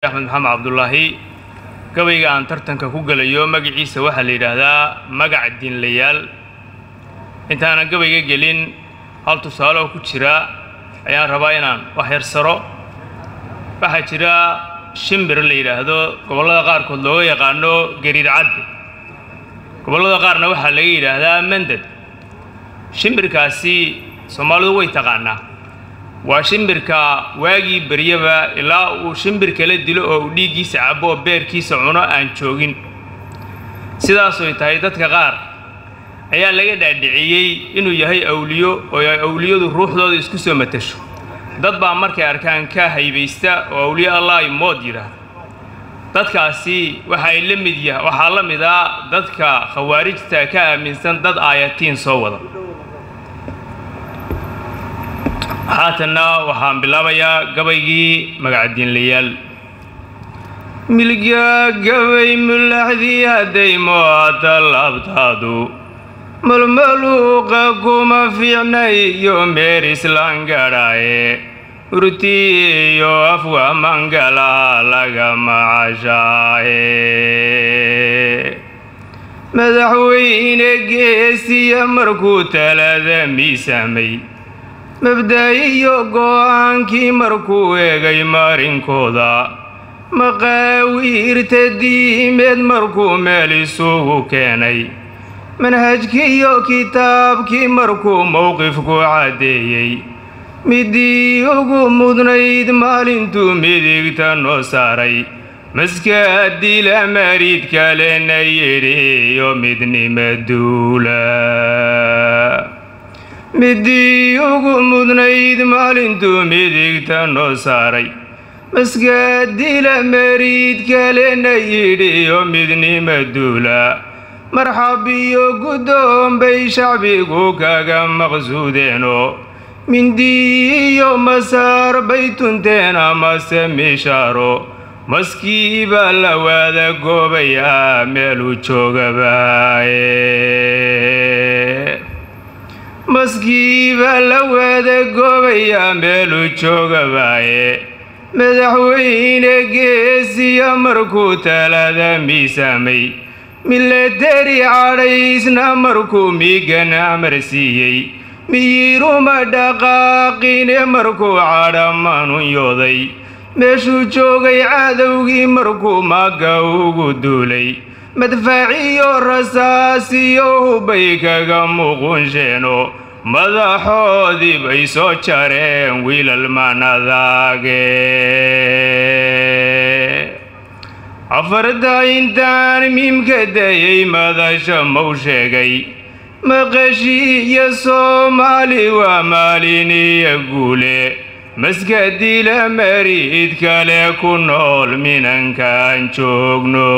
axmed maxamed cabdulaahi gabayga aan tartanka ku gelayo magaciisa waxaa la yidhaahdaa magac diinlayaal intaanan gabayga gelin hal tusaale oo ku jira ayaan rabaa inaan wax yarsaro waxaa jira shimbir la yidhaahdo gobollada qaarkood looga yaqaano gariir cadde gobollada qaarna waxaa laga yidhaahdaa mandad shimbirkaasi soomaalidu way taqaanaa waa shimbirka waagii beryaba ilaa uu shimbir kala dilo oo uu dhiiggiisa cabo oo beerkiisa cuno aan joogin sidaasoy tahay dadka qaar ayaa laga dhaadhiciyey inuu yahay awliyo oo ay awliyadu ruuxdooda isku soo matasho dad baa markay arkaan ka haybaysta oo awliyo allah ay mood yidhaahdo dadkaasi waxay la mid yah waxaa la mid ah dadka khawaarijta ka aaminsan dad aayatiin soo wada haatanna waxaan bilaabayaa gabaygii magacdiinlayaal milga gabay mulaxdii hadday mooata laabtaadu malmaluuqa kuma fiicnay iyo meer islaan gadhaaye urti iyo afwa mangala laga macashaaye madaxweyne geesiya markuu talada miisamay mabda-iyo go'aankii markuu eegay marinkooda maqaawiirta diimeed markuu meel isugu keenay manhajkiiyo kitaabkii markuu mowqifku caddeeyey midii ugu mudnayd maalintuu midigta noo saaray maskaadila mariid kalena yidhiyo midnima duula midii ugu mudnayd maalintuu midigta noo saaray maskaadila mariid kalena yidhiyo midnima duula marxab iyo guddoon bay shacbigu kaga maqsuudeeno mindii iyo masaar bay tunteen amase mishaaro maskiiba la waada goobayaa meeluu joogabaaye maskiiba la waada goobayaa meeluu joogabaaye madaxweyne geesiya markuu talada miisaamay milateri cadhaysna markuu miigan amar siiyey miyiruma dhaqaaqine markuu cadha manunyooday meeshuu joogay cadowgii markuu maagga ugu duulay madfaaciyo rasaasiyo hubbay kaga muuqunsheeno madaxoodii bay soo jareen wiilal manadaage afarta intaan miimka dayay madasha mau sheegay maqashiiyo soomaali waa maaliniyo guule maskadila mariid kale ku nool minankaan joogno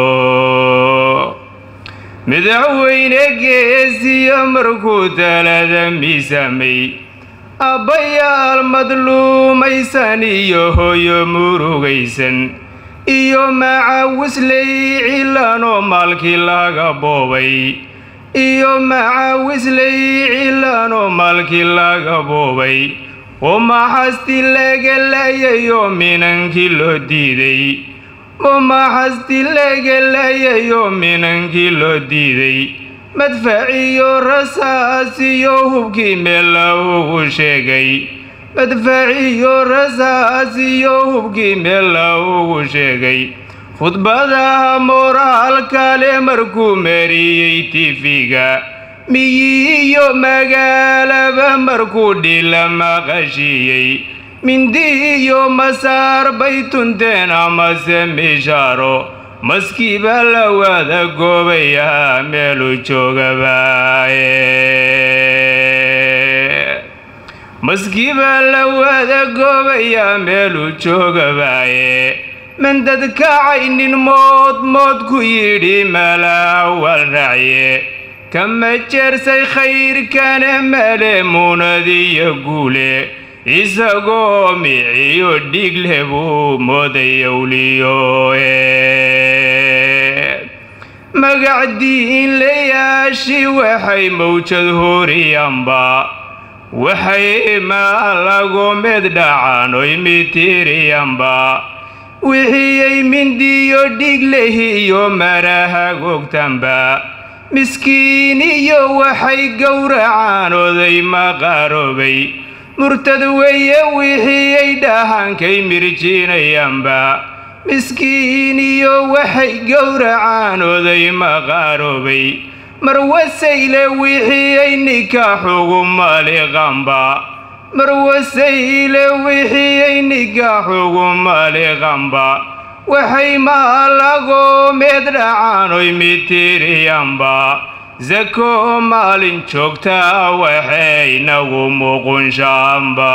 madaxweyne geesiya markuu talada miisamay abbayaal madluumaysan iyo hoyo murugaysan iyo macawisley cilaanoo maalkii laga boobay iyo macawisley cilaanoo maalkii laga boobay oo maxasti laga layayo minankii loo diiday oo maxasti laga layayo minankii loo diiday madfaciyo rasaasiyo hubkii meella ugu sheegay madfaciyo rasaasiyo hubkii meella ugu sheegay khudbadaha mooraalkale markuu mariyey tifiga miyiiyo magaalaba markuu dhila maqashiiyey mindi iyo masaar bay tunteen amase mishaaro maskiiba la waada goobayaa meeluu joogabaaye maskiiba la waada goobayaa meeluu joogabaaye mandad kacaynin mood mood ku yidhi malaawal racye kama jeersay khayrkana male muunadiyo guule isagoo miciyo dhiigle buu mooday awliyoe magacdiin layaashi waxay mawjad horiyanba waxay maalago med dhacan oy mitiriyanba wixiyey mindiyo dhiglehiyo maraha gogtanba miskiin iyo waxay gowracaan oday maqaroobay murtad weeye wixiyey dhahankay mirjinayaanba miskiin iyo waxay gowracaan oday maqaroobay marwasayle wixiyey nikaaxugu maliqanba marwasayle wixiyey nikaaxugu maliqanba waxay maalagoomeed dhacaanoy mitiriyanba sako maalin joogtaa waxay nagu muqunshaanba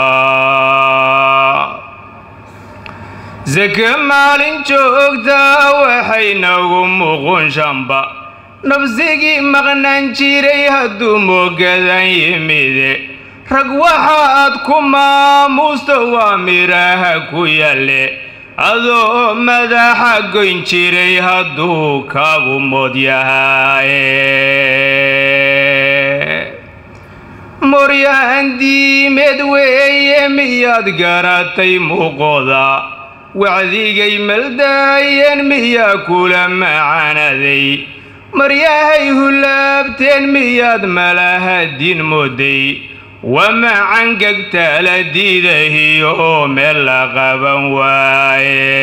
sake maalin joogtaa waxay nagu muqunshanba nabsigii maqnaan jiray hadduu moogadan yimide rag waxaad ku maamuusta waa midhaha ku yalle adoo madaxa goyn jiray hadduu kaagu mood yahaye moryaan diimeed weeye miyaad garatay muuqooda wacdigay maldaayeen miyaa kula macanaday maryahay hulaabteen miyaad malaha diin mooday wamacangagtaala diidahiyo meel la qaban waaye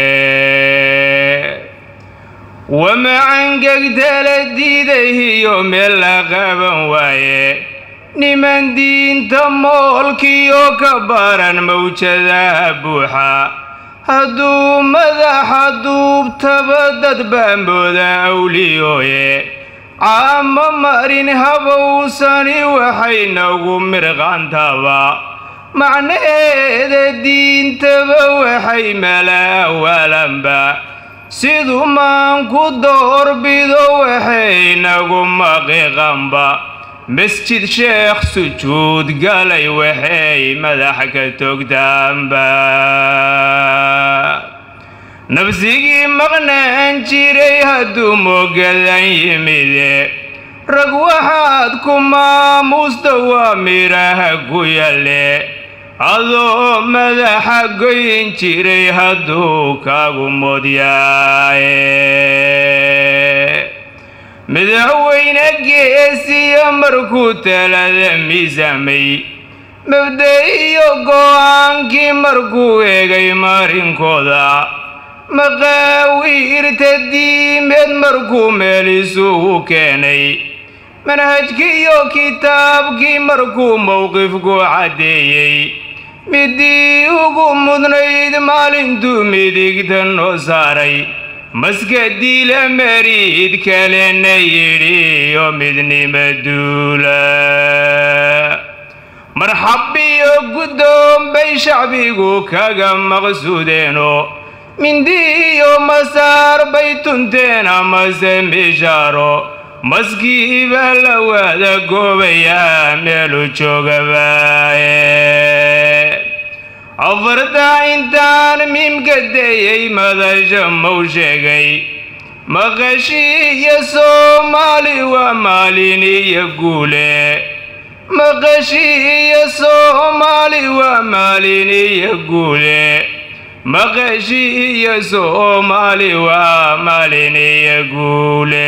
wamacangagtaala diidahiyo meel la qaban waaye niman diinta moolkiyo ka baran mawjadaha buuxa hadduu madaxa duubtaba dad baambooda awliyooye caamo marin habowsani waxay nagu mirqantaba macnaheeda diintaba waxay malaawalanba siduu maanku doorbido waxay nagu maqiqanba masjid sheekh sujuud galay waxay madax ka togtaanba nafsigii maqnaan jiray hadduu moogadan yimide rag waxaad ku maamuusta waa midhaha ku yalle adoo madaxa goyn jiray hadduu kaagu moodyaye madaxweyne geesiya markuu talada miisaamay mabda iyo go'aankii markuu eegay marinkooda maqaawiirta diimeed markuu meel isugu keenay manhajkiiyo kitaabkii markuu mowqifku caddeeyey midii ugu mudnayd maalintuu midigta noo saaray maska diila mariid kalena yidhiyo midnima duula marxabiyo guddoon bay shacbigu kaga maqsuudeeno mindiiyo masaar bay tunteen amase mishaaro maskiiba la waada goobayaa meelu joogabaaye afartaa intaan miimka dayey madasha mow sheegay maqashiiyo soomaali waa maalin iyo guule maqashiiyo soomaali waa maalin iyo guule maqashiiyo soomaali waa maalin iyo guule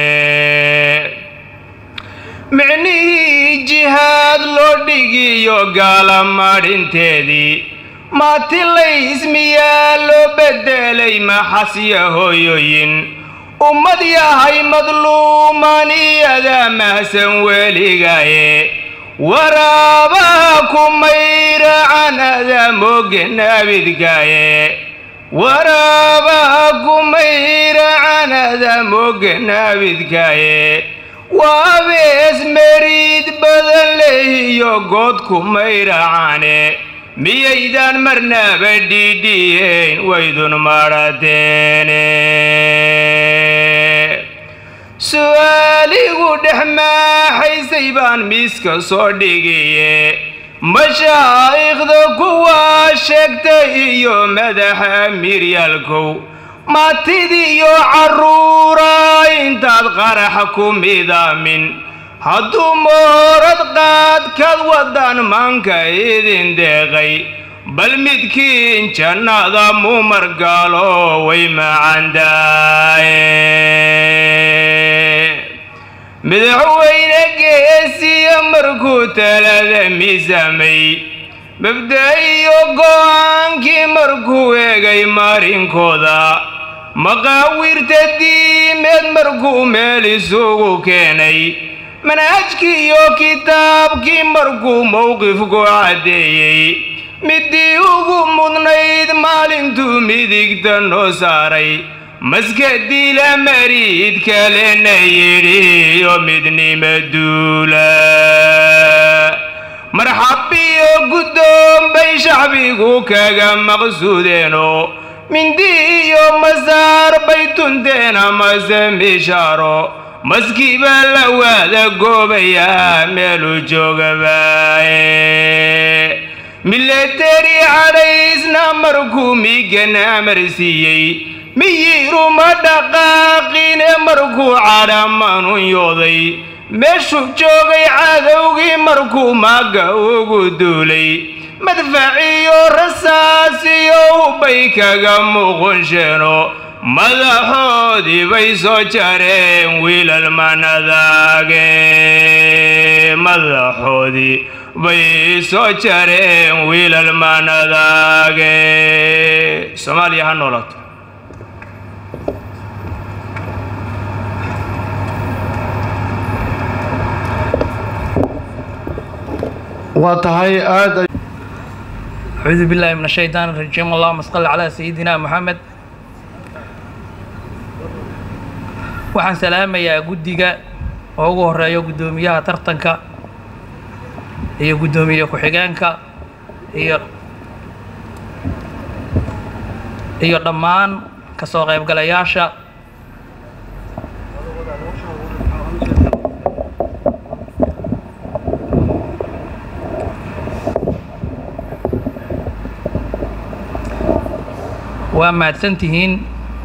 micnihii jihaad loo dhigiyo gaala madhinteedii maatilaysmiyaa loo beddelay maxasya hooyooyin ummad yahay madluuman iyadaa mahsan weligaaye waraabaha ku mayracan adaa mooge naabidkaaye waraabaha ku mayracan adaa mooge naabidkaaye waabees meriid badan lehiyo goodku mayracane miyaydaan marnaba dhiidhiyeyn waydun madhateene su'aaligu dhex maaxaysay baan miiska soo dhigiye mashaa'ikhda kuwaa sheegtay iyo madaxa miryaalkow maatidiiyo carruura intaad qaraxa ku midaamin hadduu moorad qaadkaad waddaan maanka idin deeqay bal midkiin jannada mu margaalo way macandaaye madaxweyne geesiya markuu talada miisaamay mabda iyo go-aankii markuu eegay marinkooda maqaawirta diimeed markuu meel isugu keenay manhajkii iyo kitaabkii markuu mowqifku caddeeyey midii ugu mudnayd maalintuu midigta noo saaray maskadiila mariid kalena yidhiyo midnima duula marxabiyo guddoon bay shacbigu kaga maqsuudeeno mindi iyo masaar bay tunteen amase mishaaro maskiiba la waada goobayaa meelu joogabaaye milateri cadhaysna markuu miigan amar siiyey miyiruma dhaqaaqine markuu cadhamanunyooday meeshuu joogay cadowgii markuu maaga ugu duulay madfaciyo rasaasiyo hubbay kaga muuqonsheeno madaxoodii bay soo jareen wiilal manadaage madaxoodii bay soo jareen wiilal manadaage soomaaliya ha noolaato waa tahay aada acuudu billahi min ashaytaan rajiim allahuma salli calaa sayidina moxamed waxaan salaamayaa guddiga oo ugu horeeyo guddoomiyaha tartanka iyo guddoomiye ku-xigeenka iyo iyo dhammaan ka soo qaybgalayaasha waa mahadsan tihiin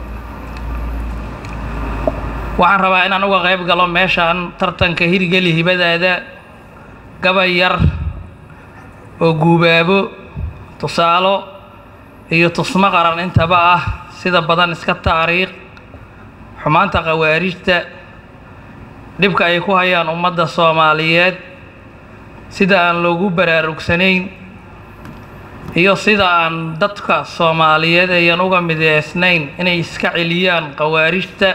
waxaan rabaa inaan uga qayb galo meeshaan tartanka hirgeli hibadaada gabay yar oo guubaabo tusaalo iyo tusmo qaran intaba ah sida badan iska taariikh xumaanta khawaarijta dhibka ay ku hayaan ummadda soomaaliyeed sida aan loogu baraarugsanayn iyo sida aan dadka soomaaliyeed ayan uga mideysnayn inay iska celiyaan khawaarijta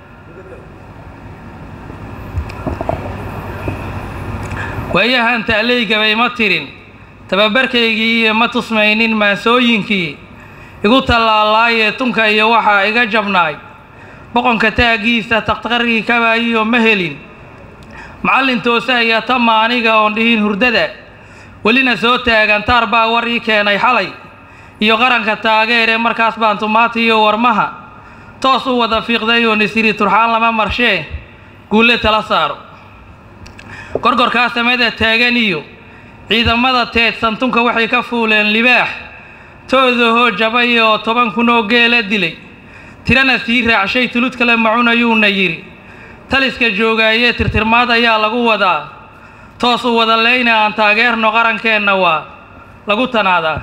waayahan ta'leygaba ima tirin tababarkaygii iyo ma tusmaynin maasooyinkii igu tallaalaayee tunka iyo waxaa iga jabnaay boqonka taaggiisa takhtarkii kabaayiyo ma helin macallin toose ayaa tama aniga oon dhihin hurdada welina soo taagan taar baa war ii keenay xalay iyo qaranka taageere markaas baan tumaati iyo warmaha toos u wada fiiqday oo nisiri turxaan lama marshee guulle tala saaro gorgorkaa samada taagan iyo ciidamada teedsan tunka waxay ka fuuleen libaax toodahoo jabay oo toban kun oo geela dilay tirana sii raacshay tulud kale macunayuuna yidhi taliska joogaayee tirtirmaad ayaa lagu wadaa toos u wada leyna aan taageerno qarankeenna waa lagu tanaadaa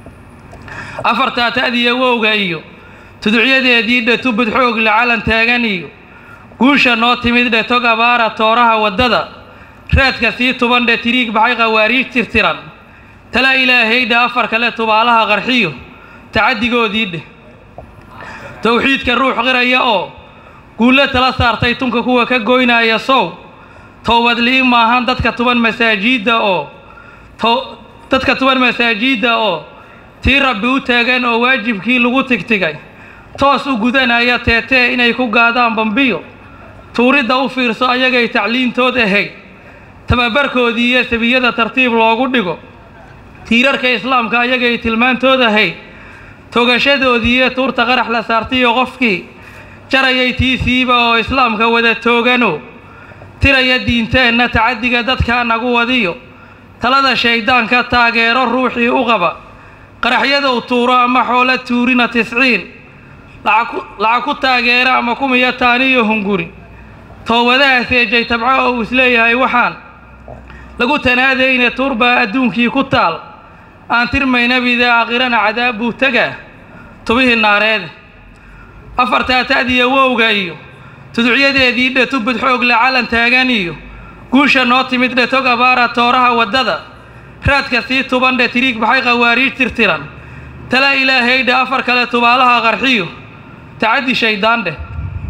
afartaa ta'diya wowga iyo tuducyadeedii dhe tubud xoogle calan taagan iyo guusha noo timid dhe tog abaara tooraha waddada raadka sii tuban dhe tiriig baxay khawaariij tirtiran tala ilaahaydha afar kale tubaalaha qarxiyo tacaddigoodii dheh towxiidka ruux qiraya oo guulle tala saartay tunka kuwa ka goynaya sow towbadli'i maahan dadka tuban masaajiidda oo dadka tuban masaajiidda oo tii rabbi u taagan oo waajibkii lagu tigtigay toos u gudanaya teetee inay ku gaadaan bambiyo tuuridda u fiirso ayagay tacliintood ahayd tababarkoodii iyo sabiyada tartiib loogu dhigo tiirarka islaamka ayagay tilmaantood ahayd togashadoodii iyo tuurta qarax la saartiyo qofkii jarayay tiisiiba oo islaamka wada toogano tiraya diinteenna tacaddiga dadka nagu wadiyo talada shayddaanka taageero ruuxii u qaba qaraxyadow tuuro ama xoolo tuurina tisciin lacag ku taageera ama kumiya taaniyo hunguri toobadaha seejay tabco oo uu isleeyahay waxaan lagu tanaadayne tuurbaa adduunkii ku taal aan tirmaynabida aakhirana cadaab buu tegaa tubihii naareede afartaa ta'diya wowga iyo tuducyadeedii dhe tubud xoogle calan taagan iyo guusha noo timid dhe tog abaara tooraha waddada raadka sii tuban dhe tiriig baxay khawaariij tirtiran tala ilaahay dhe afar kale tubaalaha qarxiyo tacaddi shayddaan dheh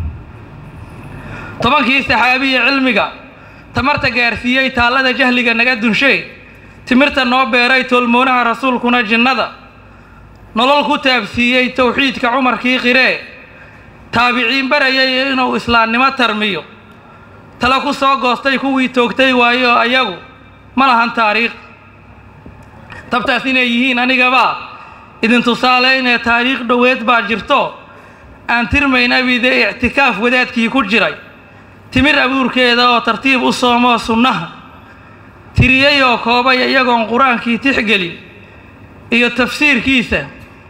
tobankii saxaabiya cilmiga tamarta gaarsiiyey taallada jahliga naga dunshay timirta noo beeray toolmoonaha rasuulkuna jinnada nolol ku taabsiiyey towxiidka cumarkii qiree taabiciin barayay inuu islaamnimo tarmiyo tala ku soo goostay kuwii toogtay waayo ayagu ma lahan taariikh tabtaas inay yihiin anigabaa idin tusaale inay taariikh dhoweed baa jirto aan tirmayn abide ictikaaf wadaadkii ku jiray timir abuurkeeda oo tartiib u soomoo sunnaha tiriyey oo koobay iyagoon qur-aankii tixgelin iyo tafsiirkiisa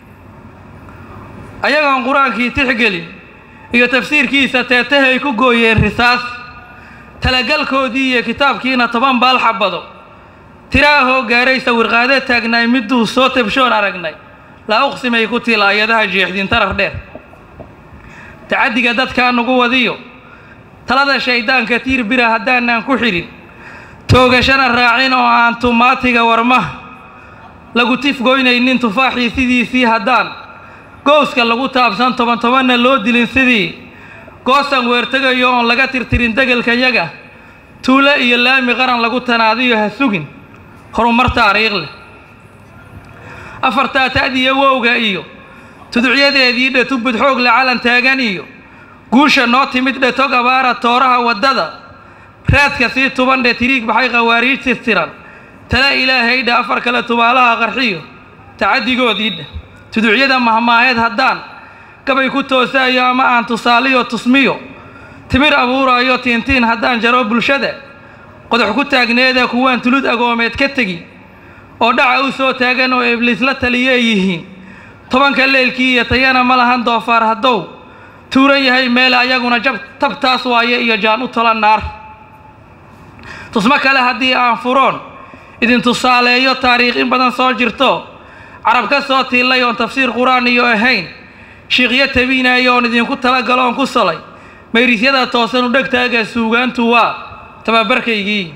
ayagoon qur-aankii tixgelin iyo tafsiirkiisa teetahay ku gooyeen risaas talagalkoodii iyo kitaabkiina toban baal xabado tiraahoo gaaray sawirqaade taagnaay miduu soo tabshoon aragnay laa uqsimay ku tiil aayadaha jeexdin tarar dheer tacaddiga dadkaa nugu wadiyo talada shayddaanka tiir bira haddaanaan ku xidhin toogashana raacin oo aan tumaatiga warmaha lagu tifgoynaynin tufaaxii sidiisii haddaan gooska lagu taabsan toban tobanna loo dilin sidii goosan weertegayo oon laga tirtirin degelkayaga tuulo iyo laami qaran lagu tanaadiyo ha sugin horumar taariikh leh afartaa ta'diya wowga iyo tuducyadeedii dhe tubud xoogle calan taagan iyo guusha noo timid dhe tog abaara tooraha waddada raadka sii tuban dhe tiriig baxay khawaariij tirtiran tala ilaahay dhe afar kale tubaalaha qarxiyo tacaddigoodii dheh tuducyada mahmaaheed haddaan gabay ku toosaayo ama aan tusaaliyo tusmiyo timir abuuraayo tiintiin haddaan jaro bulshada qodox ku taagneeda kuwaan tulud agoomeed ka tegi oo dhaca u soo taagan oo ibliis la taliyey yihiin tobanka leelkii iyo tayana ma lahan doofaar haddow tuuran yahay meel ayaguna jab tabtaas waaye iyo jaan u tolan naar tusmo kale haddii aan furoon idin tusaaleeyo taariikh in badan soo jirto carab ka soo tiillay oon tafsiir qur-aan iyo ahayn shiiqyo tabiinaayo oon idinku talagalo oon ku solay mayrisyada toosan u dhegtaaga suugaantu waa tababarkaygii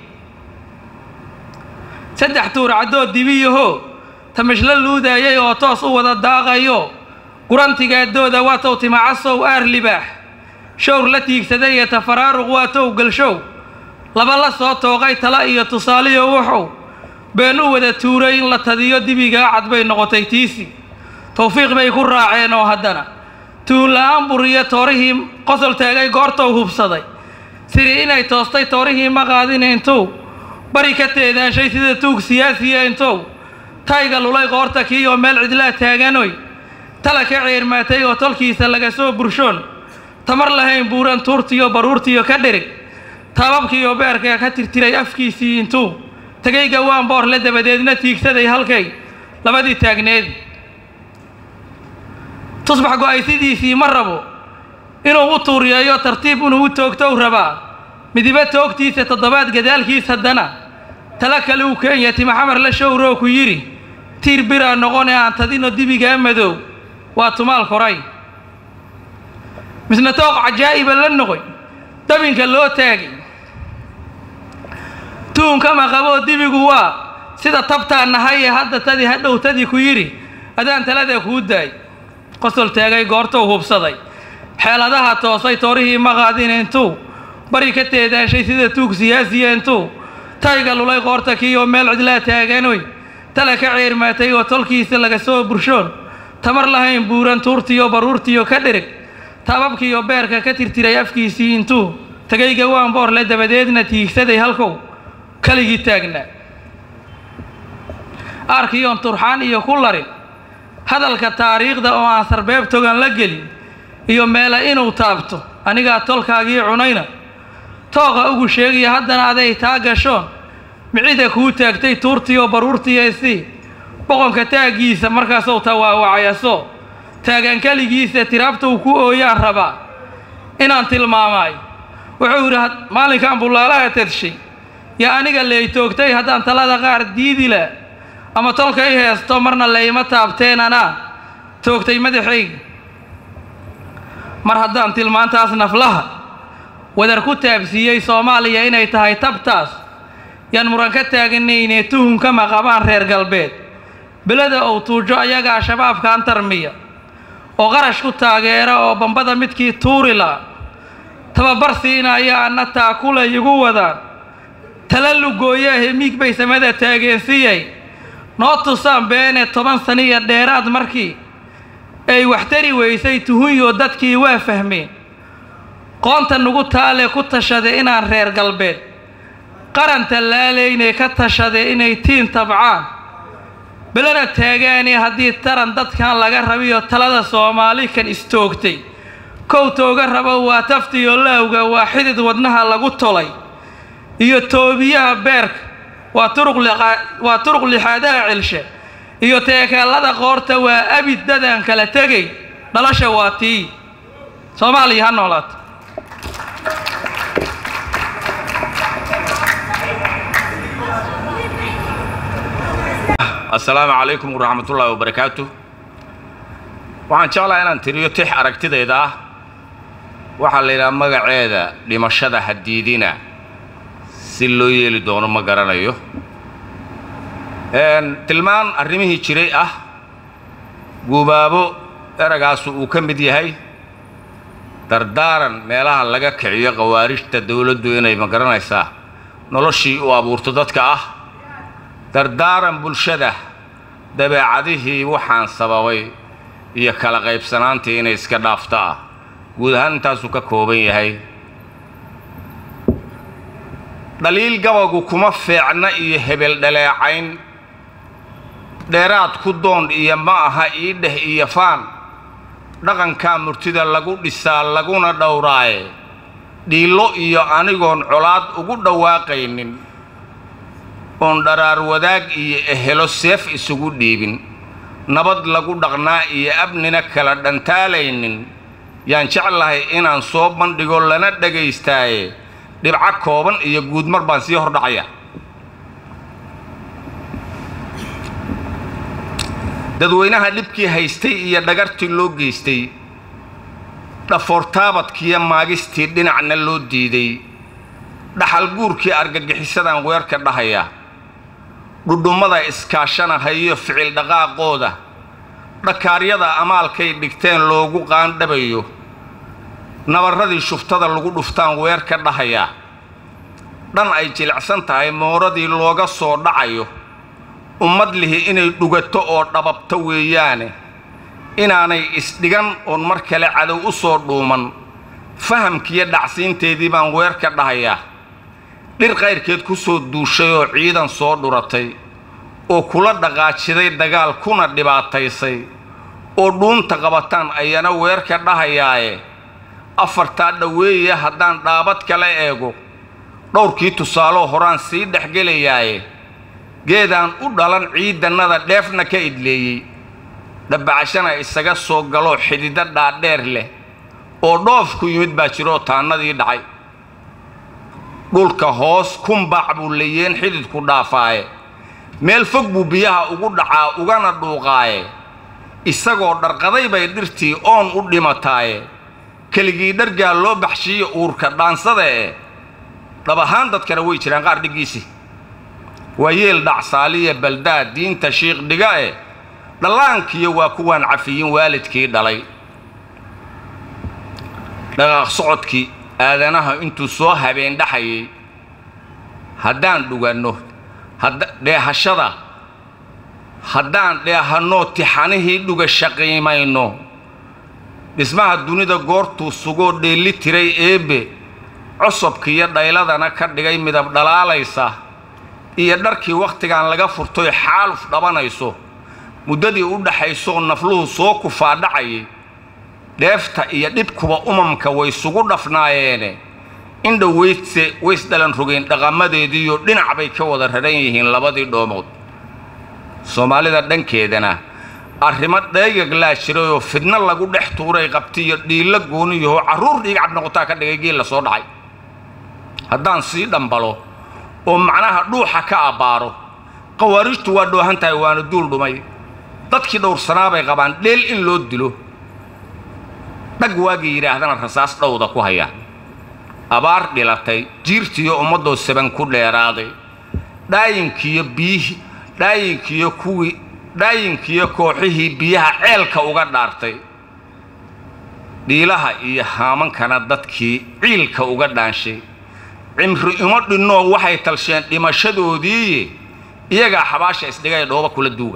saddex tuur caddood dibiyaho tamashla luudaayay oo toos u wada daaqayo gurantigaaddooda waa tow timacasow aar libaax showr la tiigsaday ee tafaraaruq waa tow galshow laba la soo tooqay tala iyo tusaaliyo wuxuu been u wada tuuray in la tadiyo dibigaa cad bay noqotay tiisi tawfiiq bay ku raaceen oo haddana tuunla-aan buriyo toorihii qosol taagay goortou hubsaday sidii inay toostay toorihii ma qaadin intuu bari ka teedaanshay sida tuug siyaasiya intuu tayga lulay qoorta kiiyoo meel cidlaa taaganoy tala ka ceermaatay oo tolkiisa laga soo burshoon tamar lahayn buuran tuurtiyo baruurtiyo ka dhirig taababkiiyo beerka ka tirtiray afkiisii intuu tegay gawaan boorle dabadeedna tiigsaday halkay labadii taagneed tusbax go-aysidiisii ma rabo inuu u tuuriyeeyo tartiib inuu u toogtow rabaa midiba toogtiisa toddobaad gadaalkiis haddana tala kale uu keenya timaxamar la showroo ku yidhi tiir biraa noqone aan tadino dibigaa madow waa tumaal koray misna tooq cajaa'iba la noqoy dabinka loo taagay tuunkama qaboo dibigu waa sida tabtaan nahay ee hadda tadii hadhow tadii ku yidhi adaan talada kuu daay qosol taagay goortou hubsaday xeeladaha toosay toorihii ma qaadin intuu bari ka teedaanshay sida tuug siyaasiya intuu tayga lulay qoorta kiiyoo meel cidlaa taaganoy tala ka ceermaatay oo tolkiisa laga soo burshoon tamar lahayn buuran tuurtiyo baruurtiyo ka dhirig taababkiiyo beerka ka tirtiray afkiisii intuu tegay gawaan boorle dabadeedna tiigsaday halkow kaligii taagnaa aarkiyoon turxaan iyo ku larin hadalka taariikhda oo aan sarbeeb togan la gelin iyo meela inuu taabto anigaa tolkaagii cunayna tooqa ugu sheegaya haddana aday taa gashoon micida kuu taagtay tuurtiyo baruurtiyaysii boqonka taaggiisa markaasuu tawaawacayaso taagaan keligiisa tiraabtuu ku ooyaan rabaa inaan tilmaamaayo wuxuu yidhi maalinkan bullaalaha tadshay yaa aniga leey toogtay haddaan talada qaar diidi la ama tolka i heesto marna layma taabteen anaa toogtay madaxayga mar haddaan tilmaantaas naflaha wadar ku taabsiiyey soomaaliya inay tahay tabtaas yaan muran ka taaganaynee tuhunka maqabaan reer galbeed beleda ou tuujo ayagaa shabaabkan tarmiya oo qarash ku taageera oo bambada midkii tuuri la'a tababar siinaya anna taakulay igu wadaan tala lugooyaahe miig bay samada taageensiyay noo tusaan beene toban saniya dheeraad markii ay waxtari weysay tuhunyo dadkii waa fahmeen qoonta nugu taale ku tashade inaan reer galbeed qaran tallaalaynay ka tashade inay tiin tabcaan belena taagaane haddii taran dadkan laga rabiyo talada soomaali kan istoogtay kow tooga rabo waa taftiyo laawga waa xidid wadnaha lagu tolay iyo toobiyaha beerka waa turuq waa turuq lixaadaha celshe iyo teekeellada qoorta waa abid dadaan kala tegay dhalasha waa tii soomaaliya ha noolaato assalaamu calaykum waraxmatullaahi wabarakaatu waxaan jeclaha inaan tiriyo tix aragtidayda ah waxaa la yidhaha magaceeda dhimashada hadiidina si loo yeeli doono ma garanayo tilmaan arrimihii jiray ah guubaabo eragaasu uu ka mid yahay dardaaran meelaha laga kiciyo khawaarijta dowladdu inay ma garanaysaa noloshii u abuurto dadka ah dardaaran bulshada dabeecadihii waxaan sababay iyo kala qaybsanaantii inay iska dhaafto ah guud ahaan intaasuu ka kooban yahay dhaliil gabagu kuma feecna iyo hebel dhaleecayn dheeraad ku doon iyo ma aha ii dheh iyo faan dhaqankaa murtida lagu dhisaa laguna dhowraaye dhiillo iyo anigoon colaad ugu dhawaaqaynin oon dharaar wadaag iyo ehelo seef isugu dhiibin nabad lagu dhaqnaa iyo abnina kala dhantaalaynin yaan jeclahay inaan soo bandhigo lana dhagaystaaye dhibco kooban iyo guudmar baan sii hordhacaya dadweynaha dhibkii haystay iyo dhagartii loo geystay dhafoortaabadkiiyo maagistii dhinacna loo diiday dhaxal guurkii argagixisadaan weerka dhahaya dhudhummada iskaashanahayo ficil dhaqaaqooda dhakaaryada amaalkay dhigteen loogu qaandhabayo nabarradii shuftada lagu dhuftaan weer ka dhahayaa dhan ay jilicsan tahay mooradii looga soo dhacayo ummad lihi inay dhugato oo dhababto weeyaane inaanay isdhigan oon mar kale cadow u soo dhuuman fahamkiiyo dhacsiinteedii baan weer ka dhahayaa dhir qayrkeed ku soo duushay oo ciidan soo dhuratay oo kula dhaqaajiday dagaal kuna dhibaataysay oo dhuunta qabataan ayana weer ka dhahayaaye afartaa dhoweeye haddaan dhaabad kala eego dhowrkii tusaaloo horaan sii dhexgelayaaye geedaan u dhalan ciidannada dheefna ka idleeyey dhabbacashana isaga soo galoo xididdo dhaadheer leh oo dhoofku yimid baa jiroo taannadii dhacay dhulka hoos kumbaac buu layeen xididku dhaafaaye meel fog buu biyaha ugu dhacaa ugana dhuuqaaye isagoo dharqaday bay dhirtii oon u dhimataaye keligii dhargaa loo baxshiiyo uurka dhaansada e dhab ahaan dadkana way jiraan qaar dhiggiisii waa yeel dhacsaaliya baldaad diinta shiikh dhiga e dhallaankiyo waa kuwaan cafiyin waalidkii dhalay dhaqaaq socodkii aadanaha intuu soo habeen dhaxayay haddaan dhuganno dheehashada haddaan dheehannoo tixanihii dhuga shaqiimayno dhismaha dunida goortuu sugoo dheelli tiray eebbe cosobkiiyo dhayladana ka dhigay midab dhalaalaysa iyo dharkii wakhtigan laga furtoy xaaluf dhabanayso muddadii u dhaxaysoo nafluhu soo kufaadhacayay dheefta iyo dhibkuba umamka way sugu dhafnaayeene indhoweydse waysdhalan rogeen dhaqamadeediiyo dhinac bay ka wada raran yihiin labadii dhoomood soomaalida dhankeedana arrimo dheegaglaa jirayoo fidno lagu dhex tuuray qabtiyo dhiilla gooniyahoo carruur dhiigcab noqotaa ka dhigay geel la soo dhacay haddaan sii dhambalo oo macnaha dhuuxa ka abbaaro khawaarijtu waa dhoohan tahay waana duul dhumay dadkii dhowrsanaa bay qabaan dheel in loo dilo dhag waagii yidhaahdana rasaas dhowda ku haya abaar dhilatay jiirtiiyo ummaddoo saban ku dheeraaday dhaayinkiiyo biyihii dhaayinkiiyo kuwii dhaayinkiiyo kooxihii biyaha ceelka uga dhaartay dhiilaha iyo haamankana dadkii ciilka uga dhaanshay cimri imo dhinnoo waxay talsheen dhimashadoodiiye iyagaa xabaasha isdhigay dhooba kula duuga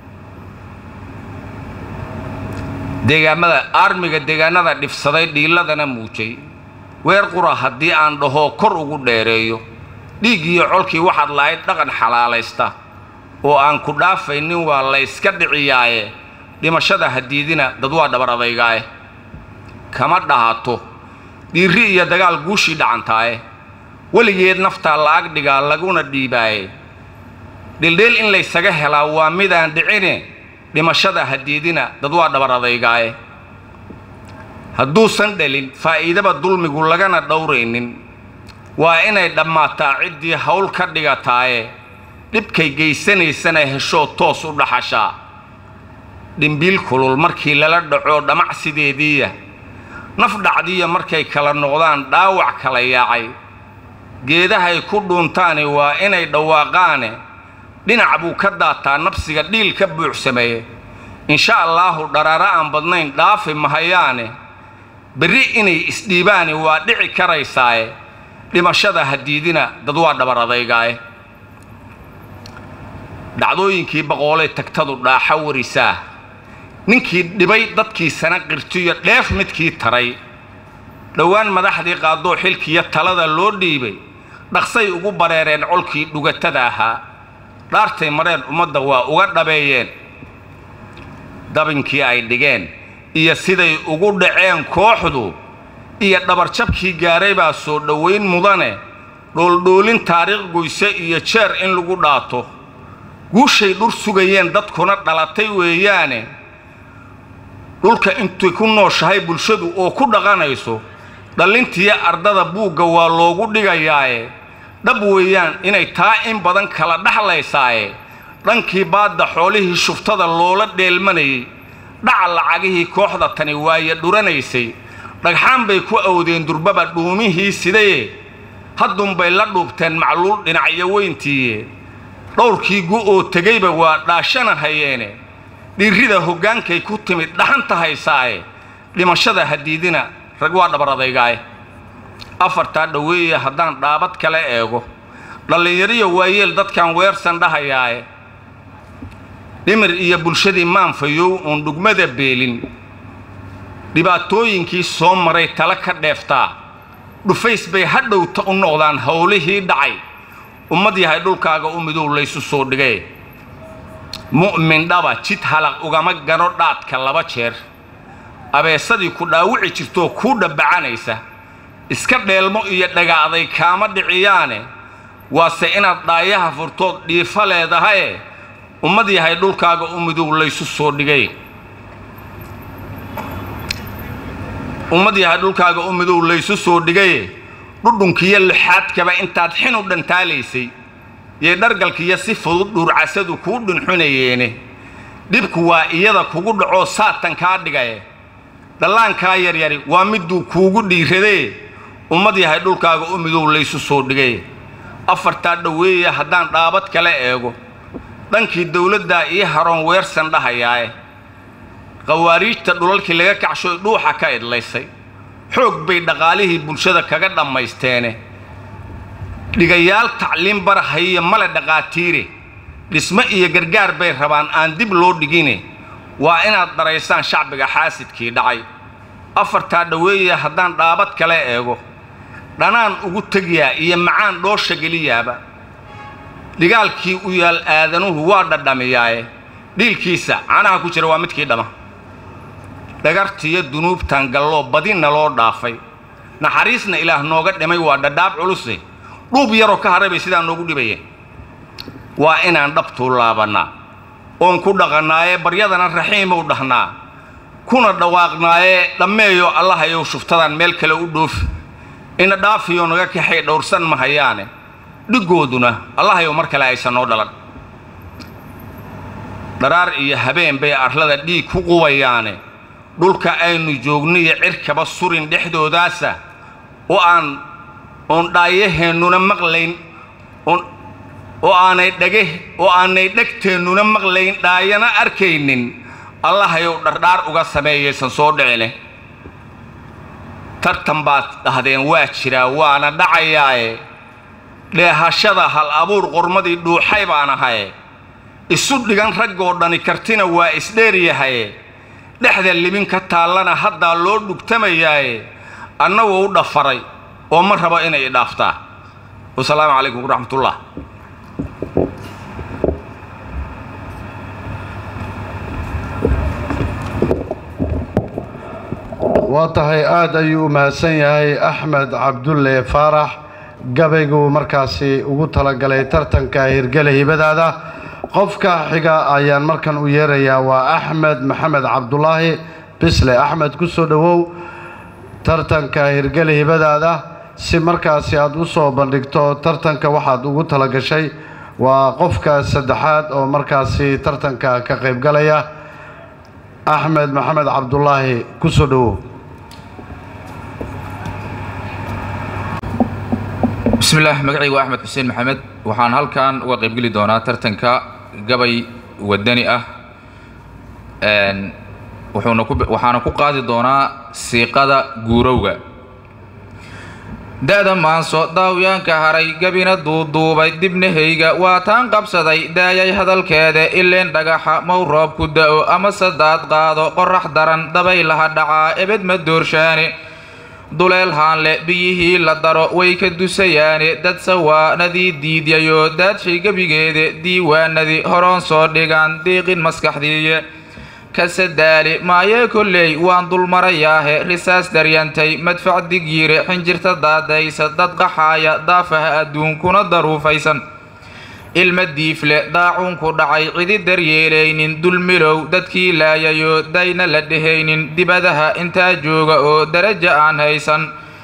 deegaamada aarmiga deegaanada dhifsaday dhiiladana muujay weer qura haddii aan dhahoo kor ugu dheereeyo dhiig iyo colkii waxaad lahayd dhaqan xalaalaysta oo aan ku dhaafaynin waa layska dhiciyaaye dhimashada hadiidina dad waa dhabar adaygaaye kama dhahato dhiirri iyo dagaal guushii dhacantaaye weligeed naftaa la-ag dhigaa laguna dhiibaaye dhildheel in laysaga helaa waa midaan dhicine dhimashada hadiidina dad waa dhabar adaygaaye hadduusan dhalin faa'iidaba dulmigu lagana dhowraynin waa inay dhammaataa ciddii hawl ka dhigataaye dhibkay geysanaysana heshoo toos u dhaxashaa dhimbiil kulul markii lala dhaco dhamacsideediiya naf dhacdiya markay kala noqdaan dhaawac kala yaacay geedahay ku dhuuntaani waa inay dhawaaqaane dhinac buu ka daataa nafsiga dhiil ka buuxsameeye insha allaahu dharaaro aan badnayn dhaafi mahayaane berri inay isdhiibaani waa dhici karaysaaye dhimashada hadiidina dad waa dhabar adaygaaye dhacdooyinkii boqoolee tagtadu dhaaxa warisaa ninkii dhibay dadkiisana qirtiyo dheef midkii taray dhowaan madaxdii qaadoo xilkiiyo talada loo dhiibay dhaqsay ugu bareereen colkii dhugatada ahaa dhaartay mareen ummadda waa uga dhabeeyeen dabinkii ay dhigeen iyo siday ugu dhaceen kooxdu iyo dhabarjabkii gaaray baa soo dhowayn mudane dhooldhoolin taariikh goyse iyo jeer in lagu dhaato guushay dhur sugayeen dadkuna dhalatay weeyaane dhulka intay ku nooshahay bulshadu oo ku dhaqanayso dhallintiiyo ardada buugga waa loogu dhigayaaye dhab weeyaan inay taa in badan kala dhexlaysaaye dhankii baadda xoolihii shuftada loola dheelmanayay dhaca lacagihii kooxda tani waaye dhuranaysay dhagxaan bay ku awdeen durbaba dhuumihii sidaye haddunbay la dhuubteen macluul dhinacyo weyntiiye dhowrkii gu oo tegayba waa dhaashana hayeene dhiirrida hoggaankay ku timid dhaxanta haysaaye dhimashada hadiidina rag waa dhabar adaygaaye afartaa dhoweeye haddaan dhaabad kale eego dhallinyariyo waayeel dadkan weersan dhahayaaye dhimir iyo bulshadii maanfayow uun dhugmada beelin dhibaatooyinkii soo maray tala ka dheeftaa dhufays bay hadhowta u noqdaan howlihii dhacay ummad yahay dhulkaaga u midow laysu soo dhigay mu'min dhaba jid halaq ugama gano dhaadka laba jeer abeesadii ku dhaawici jirtoo kuu dhabbacanaysa iska dheelmo iyo dhagaaday kaama dhiciyaane waase inaad dhaayaha furtood dhiifa leedahaye ummad yahay dhulkaaga u midow laysu soo dhigay ummad yahay dhulkaaga u midow laysu soo dhigaye dhudhunkiyo lixaadkaba intaad xin u dhantaalaysay yay dhargalkiiyo si fudud dhuurcasadu kuu dhunxunayeene dhibku waa iyada kugu dhacoo saatan kaa dhigaye dhallaankaa yaryari waa miduu kuugu dhiiradee ummad yahay dhulkaaga u midow laysu soo dhigay afartaa dhoweeye haddaan dhaabad kale eego dhankii dawladdaa ii haroon weersan dhahayaae khawaariijta dhulalkii laga kacshoy dhuuxa ka idlaysay xoog bay dhaqaalihii bulshada kaga dhammaysteene dhigayaal tacliin barahayiyo male dhaqaatiire dhismo iyo gargaar bay rabaan aan dib loo dhigine waa inaad daraysaan shacbiga xaasidkii dhacay afartaa dhoweeye haddaan dhaabad kale eego dhanaan ugu tegiyaa iyo macaan dhoosha geliyaaba dhigaalkii u yaal aadanuhu waa dhadhamiyaaye dhiilkiisa canaha ku jira waa midkii dhama dhagartiyo dunuubtan galloo badinna loo dhaafay naxariisna ilaah nooga dhimay waa dhadhaab culuse dhuub yaroo ka haray bay sidaa noogu dhibayeen waa inaan dhabtuu laabannaa oon ku dhaqannaaye baryadana raxiimow dhahnaa kuna dhawaaqnaaye dhammeeyo allahayow shuftadan meel kale u dhoofi ina dhaafiyo naga kaxay dhowrsan mahayaane dhiggooduna allahayow mar kale aysan noo dhalan dharaar iyo habeen bay arlada dhiig ku qubayaane dhulka aynu joogniyo cirkaba surin dhexdoodaasa oo aan oon dhaayaheennuna maqlayn oon oo aanay dhage oo aanay dhegteennuna maqlayn dhaayana arkaynin allahayow dhardhaar uga sameeyaysan soo dhicine tartan baad dhahdeen waa jiraa waana dhacayaaye dheehashada hal abuur qormadii dhuuxay baan ahaye isu dhigan raggoo dhani kartina waa isdheeryahaye dhexda libin ka taallana haddaa loo dhugtamayaaye annagoo u dhafaray oo ma rabo inay idhaaftaa wasalaamu calaykum waraxmatullah waa tahay aada ayuu u mahadsan yahay axmed cabdulle faarax gabayguu markaasi ugu talagalay tartanka hirgele hibadaada qofka xiga ayaan markan u yeerayaa waa axmed maxamed cabdulaahi bisle axmed ku soo dhowow tartanka hirgele hibadaada si markaasi aada u soo bandhigto tartanka waxaad ugu talagashay waa qofka saddexaad oo markaasi tartanka ka qaybgalaya axmed maxamed cabdulaahi ku soo dhowow bismillaah magacaygu waa axmed xuseen maxamed waxaan halkan uga qaybgeli doonaa tartanka gabay wadani ah wuxuuna ku waxaana ku qaadi doonaa siiqada guurowga da-da maanso daawyaanka haray gabina duuduubay dibnahayga waa taan qabsaday daayay hadalkeeda ileen dhagaxa mow roob ku da-o ama sadaad qaado qorax daran dabaylaha dhacaa ebed ma doorshaane duleel haanle biyihii la daro way ka dusayaane dad sawaanadii diidyayo daadshay gebigeeda diiwaanadii horoon soo dhigaan diiqin maskaxdiiye kasadaali maayee kolley waan dulmarayaahe risaas daryantay madfac digyiire xinjirta daadaysa dad qaxaaya daafaha adduunkuna daruufaysan ilma diifle daacuunku dhacay cidi daryeelaynin dulmilow dadkii laayayo dayna la dhehaynin dibadaha intaa jooga oo daraja aan haysan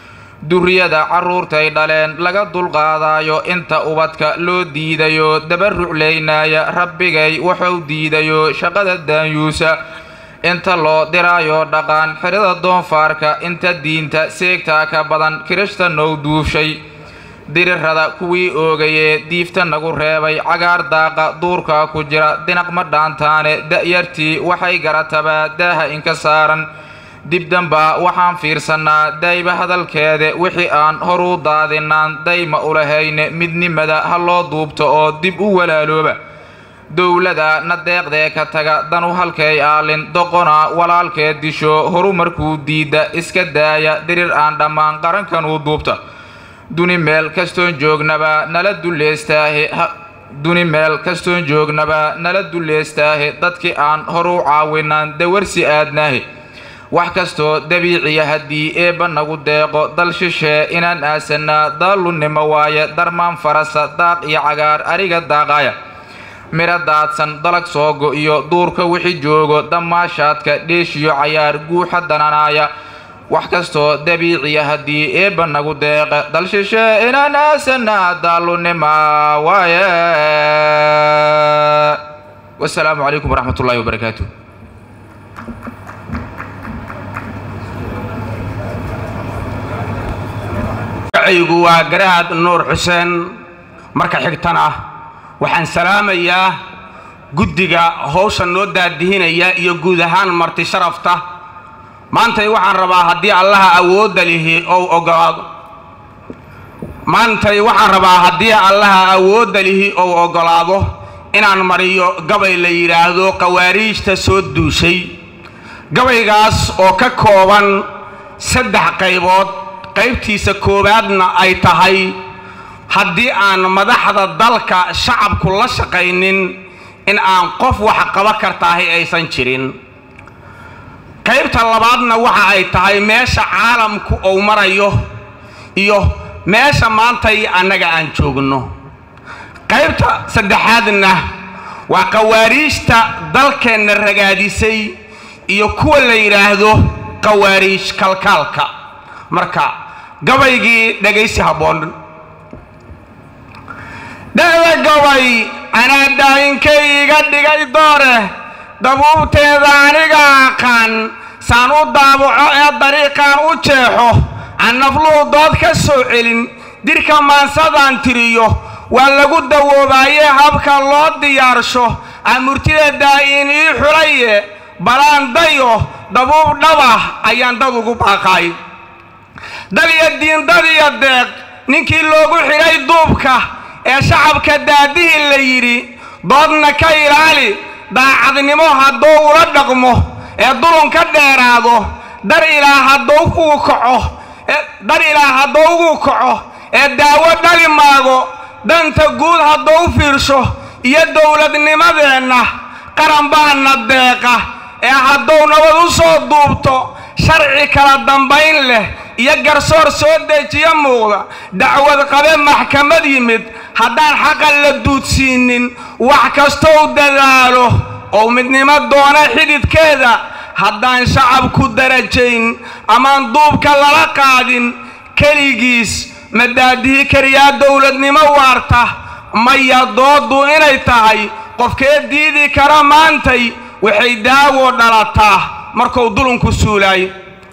duriyada carruurtay dhaleen laga dulqaadaayo inta ubadka loo diidayo dabaruclaynaaya rabbigay wuxuu diidayo shaqada daanyuusa inta loo diraayo dhaqaan xirada doonfaarka inta diinta seegtaa ka badan kirishta now duufshay dirirada kuwii oogayee diifta nagu reebay cagaar daaqa duurkaa ku jira dinaq ma dhaantaane da'yartii waxay garatabaa daaha inka saaran dibdambaa waxaan fiirsannaa dayba hadalkeeda wixii aan horuu daadinaan dayma ulahayne midnimada ha loo duubto oo dib u walaalooba dowlada na deeqdee ka taga danu halkay aalin doqona walaalkee disho horu markuu diidda iska daaya dirir aan dhammaan qarankanuu duubta duni meel kastoon joognaba nala duleystaahe duni meel kastoon joognaba nala duleystaahe dadkii aan horu caawinaan dawarsi aadnaahe wax kastoo dabiiciya haddii eebba nagu deeqo dal shishee inaan aasannaa daalunnimo waaye darmaan farasa daaq iyo cagaar ariga daaqaaya midho daadsan dalag soo go-iyo duurka wixi joogo damaashaadka dheeshiyo cayaar guuxa dananaaya wax kastoo dabiiciya haddii eebba nagu deeqa dal shishee inaan aasannaa daalunnima waaye wasalaamu calaykum waraxmat ullahi wabarakaatu magacaygu waa garaad nuur xuseen marka xigtana waxaan salaamayaa guddiga howsha noo daadihinaya iyo guud ahaan marti sharafta maantay waxaan rabaa haddii allaha awoodda lihi ou ogolaado maantay waxaan rabaa haddii allaha awoodda lihi ou oggolaado inaan mariyo gabay la yidhaahdo qawaariijta soo duushay gabaygaas oo ka kooban saddex qaybood qaybtiisa koowaadna ay tahay haddii aan madaxda dalka shacabku la shaqaynin in aan qof wax qaba kartaahay aysan jirin qaybta labaadna waxa ay tahay meesha caalamku uu marayo iyo meesha maantay annaga aan joogno qaybta saddexaadna waa qawaariijta dalkeenna ragaadisay iyo kuwa la yidhaahdo qawaariij kalkaalka marka gabaygii dhegaysi habboon dhada gabay anaa daayinkay iga dhigay doore dabuubteeda aniga aqaan saan u daabaco ee dariiqaan u jeexo aan nafluhu dood ka soo celin dirka maansadaan tiriyo waa lagu dawoobaayee habka loo diyaarsho aan murtida daa'iin ii xulaye balaan dayo dabuub dhabah ayaan dad ugu baaqaay dal iyo diindad iyo deeq ninkii loogu xidhay duubka ee shacabka daadihii la yidhi doodna ka ilaali daacadnimo hadduu ula dhaqmo ee dulun ka dheeraado dar ilaa hadduu uu kaco dar ilaa hadduu ugu kaco ee daawo dhali maago danta guud hadduu fiirsho iyo dowladnimadeenna qaran baana deeqa ee hadduu nabad u soo duubto sharci kala dambayn leh iyo garsoor soo dejiyo muuqda dacwad qabe maxkamad yimid haddaan xaqa la duudsiinin wax kastou dadaalo oo midnimo doona xididkeeda haddaan shacabku darajayn amaan duubka lala qaadin keligiis ma daadihi kariyaa dowladnimo waarta maya dooddu inay tahay qofkee diidi kara maantay waxay daawoo dhalataa markuu dulunku suulaay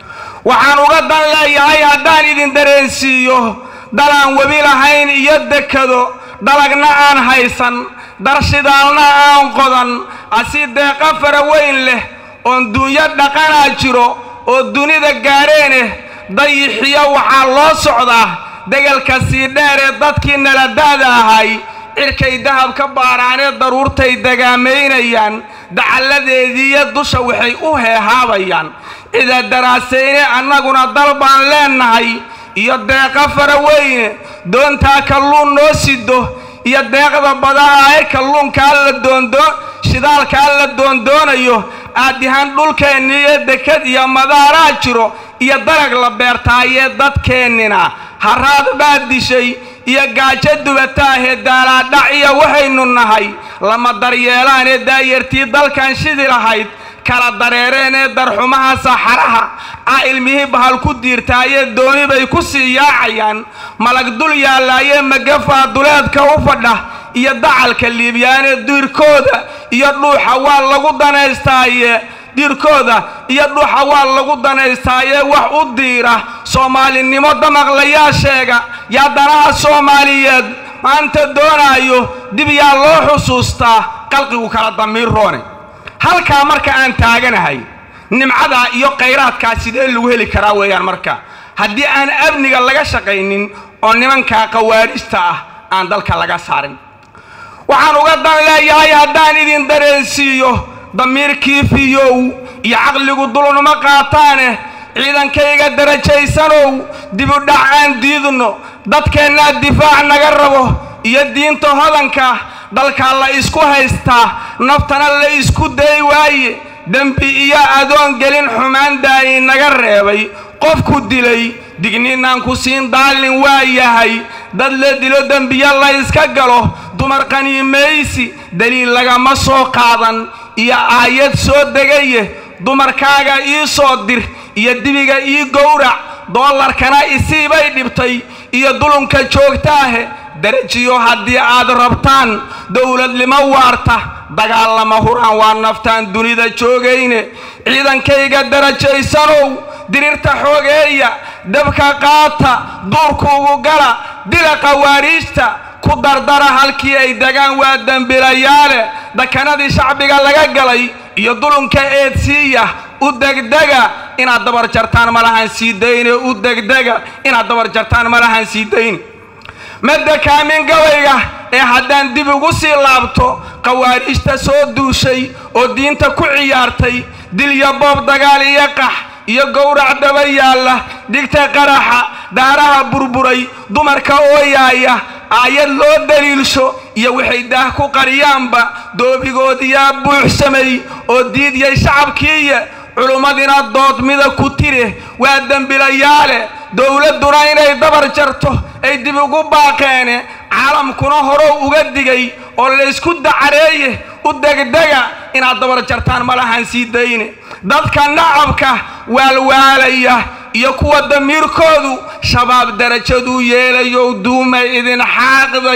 waxaan uga dan leeyahay haddaan idin dareensiiyo dalaan webi lahayn iyo dekado dalagna aan haysan darshidaalna aan qodan asi deeqa fara weyn leh oon dunyo dhaqanaa jiro oo dunida gaadheeneh dayixiyo waxaa loo socdaa degelka sii dheer ee dadkii naladaada ahay cirkay dahab ka baaraanee daruurtay dagaamaynayaan dacalladeediiyo dusha waxay u heehaabayaan cida daraasayne annaguna dal baan leennahay iyo deeqa fara weyne doontaa kalluun noo sido iyo deeqda badaha ee kalluunkaa la doondoo shidaalkaa la doondoonayo aadihaan dhulkeenniiyo dekad iyo madaaraa jiro iyo dalag la beertaayee dadkeennina haraad baa dishay iyo gaajo dubataahee daalaadhac iyo waxaynu nahay lama daryeelaanee daayartii dalkan shidi lahayd kala dareereen ee darxumaha saxaraha ah ilmihii bahal ku diirtaayee dooni bay ku sii yaacayaan malag dul yaallaaye magafaa duleedka u fadha iyo dacalka liibyaanee diirkooda iyo dhuuxa waa lagu danaystaaye diirkooda iyo dhuuxa waa lagu danaystaaye wax u diira soomaalinimo damaqlayaa sheega yaa danaha soomaaliyeed maanta doonaayo dib yaa loo xusuustaa qalqigu kala damiir roone halkaa marka aan taaganahay nimcadaa iyo khayraadkaa sidee lagu heli karaa weeyaan marka haddii aan amniga laga shaqaynin oo nimankaa khawaarijta ah aan dalka laga saarin waxaan uga dan leeyahay haddaan idin dareensiiyo damiirkii fiyow iyo caqligu dulnuma qaataane ciidankayga darajaysanow dibudhac aan diidno dadkeennaa difaac naga rabo iyo diinta hodanka dalkaa la isku haystaa naftana la isku day waaye dembi iyo adoon gelin xumaan daayi naga reebay qofku dilay digninaan ku siin daalin waa yahay dad la dilo dembiyo la yska galo dumar qaniimaysi daliil lagama soo qaadan iyo aayad soo degaye dumarkaaga ii soo dir iyo dibiga ii gowrac doolarkana isiibay dhibtay iyo dulunka joogtaahe darajiyo haddii aad rabtaan dowladnimo waarta dagaalama huraan waa naftaan dunida joogayne ciidankayga darajaysanow dirirta xoogeeya dabka qaata duurkuugu gala dila khawaariijta ku dardara halkii ay degaan waa dembilayaale dakanadii shacbiga laga galay iyo dulunka eedsiiya u degdega inaad dabar jartaan malahan sii dayne u degdega inaad dabar jartaan malahan sii dayne madda kaamin gabayga ee haddaan dib ugu sii laabto khawaariijta soo duushay oo diinta ku ciyaartay dil iyo boob dagaal iyo qax iyo gowrac daba yaalla dhigta qaraxa daaraha burburay dumarka ooyaaya aayad loo daliilsho iyo waxay daah ku qariyaanba doobigoodiyaa buuxsamay oo diidyay shacabkiiya culummadina doodmida ku tire waa dembilayaale dowladduna inay dabar jarto ay dib ugu baaqeene caalamkuna horow uga digay oo laysku dacareeye u degdega inaad dabar jartaan malahan sii dayne dadka nacabka waalwaalaya iyo kuwa damiirkoodu shabaab darajaduu yeelayow duumay idin xaaqday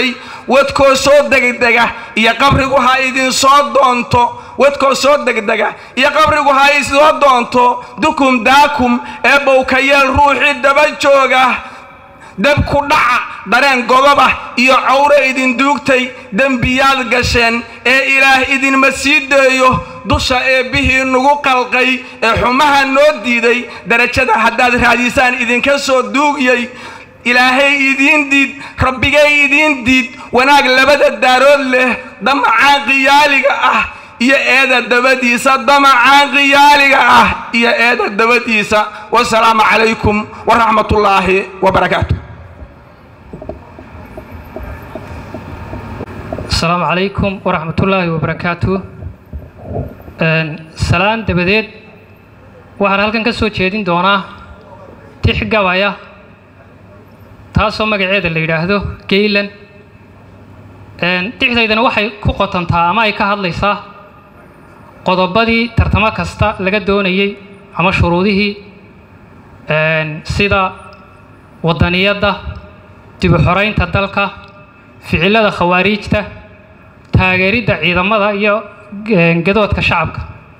wadkoo soo degdega iyo qabrigu ha idinsoo doonto wadkoo soo degdega iyo qabrigu ha isoo doonto dukum daakum ee bowkayeel ruuxii daba jooga deb ku dhaca dareen godoba iyo cawro idin duugtay dembiyaad gasheen ee ilaah idinma sii deeyo dusha eebbihii nugu qalqay ee xumaha noo diiday darajada haddaad raadisaan idinka soo duugiyey ilaahay idiin diid rabbigay idiin diid wanaag labada daarood leh damacaan qiyaaliga ah iyo eeda dabadiisa damacaan qiyaaliga ah iyo eeda dabadiisa wasalaamu calaykum waraxmatullaahi wabarakaatu asalaamu calaykum waraxmatullaahi wabarakaatu salaan dabadeed waxaan halkan ka soo jeedin doonaa tix gabaya taasoo magaceeda la yidhaahdo gaylan tixdaydana waxay ku qotontaa ama ay ka hadlaysaa qodobadii tartamo kasta laga doonayey ama shuruudihii sida wadaniyadda dib u xoraynta dalka ficilada khawaariijta taageeridda ciidamada iyo gadoodka shacabka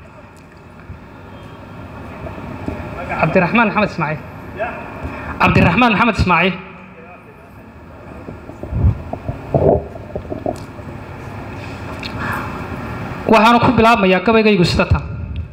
cabdiraxmaan maxamed ismaaciil cabdiraxmaan maxamed ismaaciil waxaanu ku bilaabmayaa gabaygaygu sida tan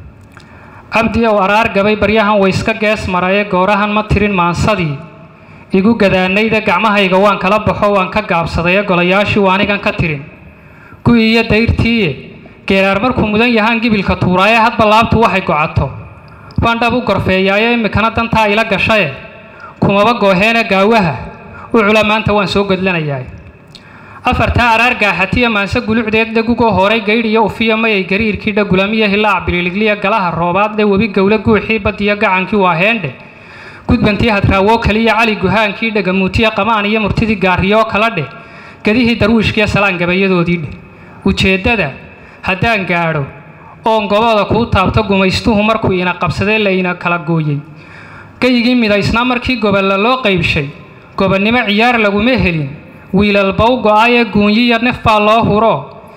cabdi ow araar gabay baryahan wayska gees maraye goorahan ma tirin maansadii igu gadaanayda gacmahayga waan kala baxo waan ka gaabsadaye golayaashii waanigan ka tirin gu'i iyo dayrtiiye geeraar markuu mudan yahaan gibilka tuuraaye hadba laabtu waxay gocato baan dhab u gorfeeyaayo iminkana dantaa ila gashaye kumaba gooheene gaawaha u cula maanta waan soo godlanayaa afartaa araar gaaxatiya maanse gulucdeed dhegugoo horay gaydh iyo ufiya mayay gariirkii dhagulamiya hilaac biliiligliya galaha roobaad dhe webi gowle guuxii badiyo gacankii waa heendhe gudbantii hadraawoo kaliya cali guhaankii dhagamuutiya qamaan iyo murtidii gaariyoo kala dheh gedihii darwiishkiyo salaan gabayadoodii dheh ujeeddada haddaan gaadho oon gobooda kuu taabto gumaystuhu markuu ina qabsadee la ina kala gooyey geyigii midaysnaa markii gobolla loo qaybshay gobonnimo ciyaar laguma helin wiilalbow go'ayee guunyiya nef baa loo huro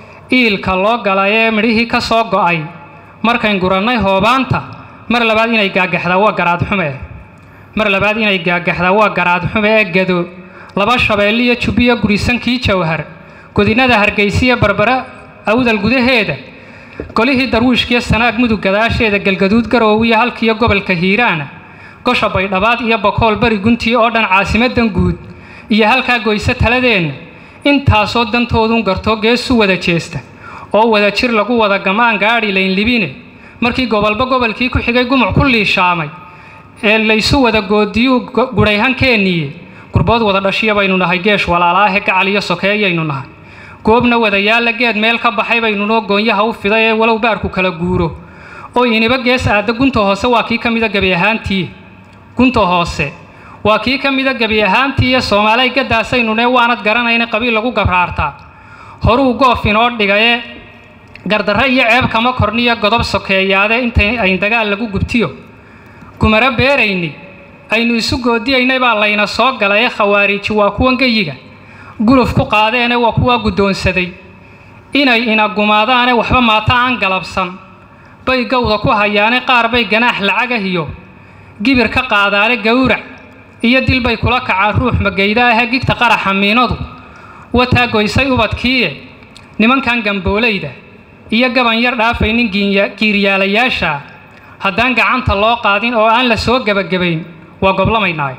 iilka loo galayee midhihii ka soo go'ay markayn gurannay hoobaanta mar labaad inay gaagaxdaa waa garaadxume mar labaad inay gaagaxdaa waa garaadxume ee gado laba shabeelliyo jubbiyo gurisankii jawhar godinada hargaysiya barbara awdal gudaheeda golihii darwiishkiyo sanaag mudug gadaasheeda galgaduud garoowiyo halkiiyo gobolka hiiraana gosha baydhabaad iyo bokool bari guntii oo dhan caasimadan guud iyo halkaa goyse taladeenna intaasoo dantoodun gartoo geesu wada jeesta oo wada jir lagu wada gamaan gaadhi laynlibine markii gobolba gobolkii ku xigay gumuc ku liishaamay ee laysu wada goodiyuu gudhayhankeeniye gurbood wada dhashiya baynu nahay geesh walaalaahe gacal iyo sokeeyaynu nahay goobna wadayaalla geed meel ka baxay baynunoo goonyaha u fiday ee walow baarku kala guuro oo iniba gees aadda gunta hoose waa kii ka mida gebi ahaantii gunta hoose waa kii ka mida gebi ahaantii iyo soomaalay gadaasaynune waanad garanayna qabiil lagu gabraartaa horuu goof inoo dhigaye gardarre iyo ceeb kama korniyo godob sokeeyaade intay ayn dagaal lagu gubtiyo gumaro beerayni aynu isu goodiyaynay baa layna soo galaye khawaariiji waa kuwan geyiga guluf ku qaadeene waa kuwaa guddoonsaday inay ina gumaadaane waxba maata aan galabsan bay gowda ku hayaane qaar bay ganaax lacagahiyo gibir ka qaadaane gowrac iyo dil bay kula kacaan ruux magayda ahee gigta qaraxa miinadu wataa goysay ubadkiiye nimankan gamboolayda iyo gaban yar dhaafaynin giiryaalayaasha haddaan gacanta loo qaadin oo aan la soo gebagabayn waa goblamaynaaye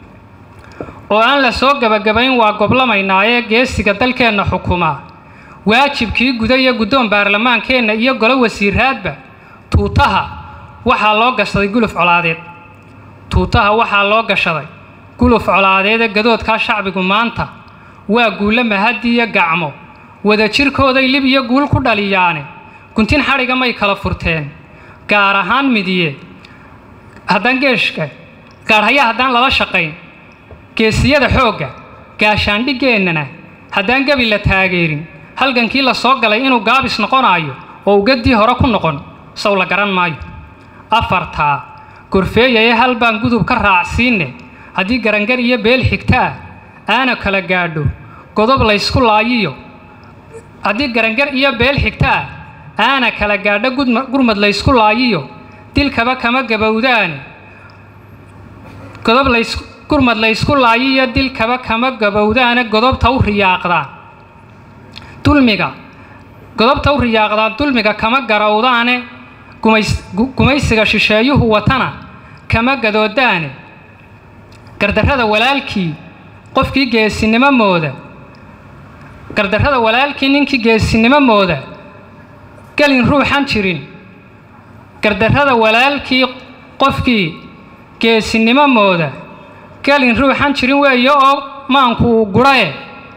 oo aan la soo gebagabayn waa goblamaynaaye geesiga dalkeenna xukumaa waajibkii guda iyo guddoon baarlamaankeenna iyo golo wasiiraadba tuutaha waxaa loo gashaday guluf colaadeed tuutaha waxaa loo gashaday guluf colaadeede gadoodkaa shacbigu maanta waa guulle mahadiiyo gacmo wadajirkooday lib iyo guul ku dhaliyaane guntin xadhiga may kala furteen gaar ahaan midiye haddaan geeshka gaarhaya haddaan lala shaqayn geesiyada xoogga gaashaandhigeennana haddaan gebi la taageerin halgankii la soo galay inuu gaabis noqonaayo oo ugaddii hore ku noqon sow la garan maayo afartaa gorfeeyaye hal baan gudub ka raacsiinne haddii garangar iyo beel xigta ah aana kala gaadho godob laysku laayiyo haddii garangar iyo beel xigta ah aana kala gaadho gudma- gurmad laysku laayiyo dilkaba kama gabowdaane godob lays gurmad laysku laayiyo dilkaba kama gabowdaane godobta u riyaaqdaan dulmiga godobta u riyaaqdaan dulmiga kama garowdaane gumays- gu- gumaysiga shisheeyuhu watana kama gadoodaane gardarrada walaalkii qofkii geesinimo mooda gardarrada walaalkii ninkii geesinimo mooda gelin ruuxan jirin gardarrada walaalkii qofkii geesinimo mooda gelin ruuxan jirin weeye oo maanku uu gurae